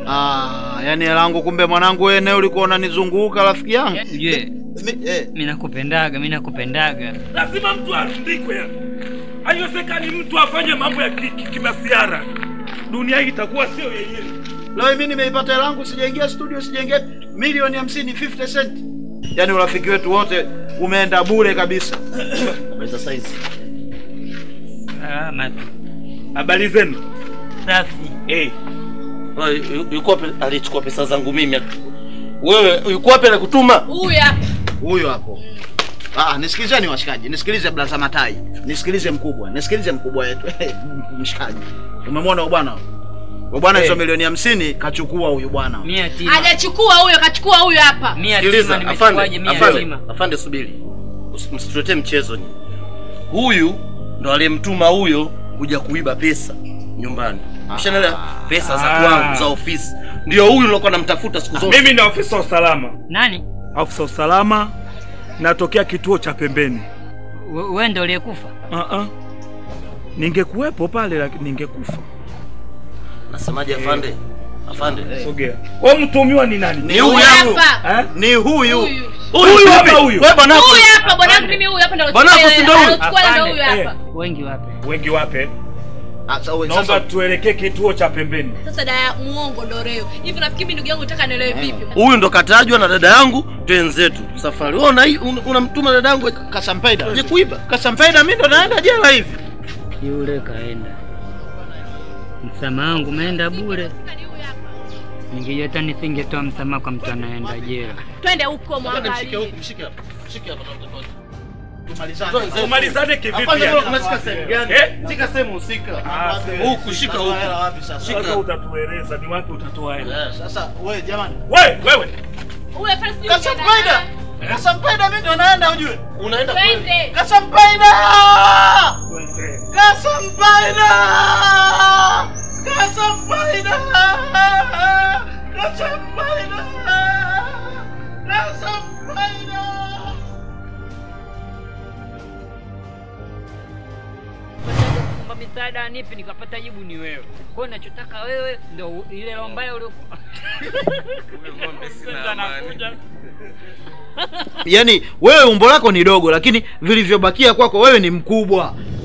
Ah, yani langu kumbe mwanangu wewe eneo ulikuwa unanizunguka rafiki yangu. Je, mimi nakupendaga, mimi nakupendaga. lazima mtu arundikwe yani. haiwezekani mtu afanye mambo ya ki- ki- kimasiara dunia hii itakuwa sio yenyewe Leo mimi nimeipata hela yangu sijaingia studio sijaingia milioni 50 50 cent. Yaani urafiki wetu wote umeenda bure kabisa. Habari za saizi. Salama tu. habari zenu Safi. Eh. Wewe, yu- yuko wapi alichukua pesa zangu mimi? Wewe yuko wapi alikutuma? Huyu hapa. Huyo hapo. Ah, nisikilizeni washikaji, nisikilize blaza Matai, nisikilize mkubwa, nisikilize mkubwa wetu. Mshikaji. Umemwona huyu bwana? Huyu bwana hizo Eh. milioni 50 kachukua huyu bwana. Mia tima. Hajachukua huyo, kachukua huyo hapa. Mia Sikiliza, tima afande, nimechukuaje mia afande, tima. afande subiri. Usi- Msituletee mchezo ni. Huyu ndo aliyemtuma huyo kuja kuiba pesa nyumbani. Ushanelewa? Pesa za Ah. kwangu za ofisi. Ndio huyu nilokuwa namtafuta siku zote. mimi ni afisa wa usalama Nani? afisa wa usalama natokea kituo cha pembeni We- Wewe ndio uliyekufa? uh-uh. ningekuwepo pale lakini ningekufa Nasemaje afande? Afande. sogea wewe mtumiwa ni nani Ni huyu hapa. Eh? Ni huyu. Huyu hapa huyu. Wewe bwana Huyu hapa bwana wangu mimi huyu hapa ndo Bwana wako si ndo huyu? Anachukua ndo huyu Afande, hapa. Wengi wapi? wengi wape Sasa wewe naomba sasa tuelekee kituo cha pembeni Sasa dada muongo ndo leo. Hivi nafikiri mimi ndugu yangu nataka nielewe vipi? Huyu ndo katajwa na dada yangu twenzetu safari. Wewe una un- unamtuma dada yangu Kasampaida. aje kuiba. Kasampaida mimi ndo naenda jela hivi. Yule kaenda. Msamaha wangu umeenda bure. Ningejua hata nisingetoa msamaha kwa mtu anaenda jela. Twende huko Mshike mwangalie. huku, mshike hapa. Mshike hapa tafadhali. Tumalizane. tumalizane kivipi Afande, yani? wewe unashika sehemu gani? Eh? Shika sehemu husika. Ah, Huku shika huku. wapi sasa? sasa Shika. utatueleza ni wapi utatoa hela Eh, Sasa wewe jamani. wewe wewe Huyu hapa sijui Kasampaida. Kasampaida mimi ndo naenda ujue. Unaenda kweli? Twende. Kasampaida! Twende. Kasampaida! Kasampaida! Kasampaida! Kasampaida! Kwamba misaada nipi nikapata jibu ni wewe. Kwa hiyo ninachotaka wewe ndio u- ile roho mbaya uliokuwa. Yaani wewe umbo lako ni dogo lakini vilivyobakia kwako wewe ni mkubwa.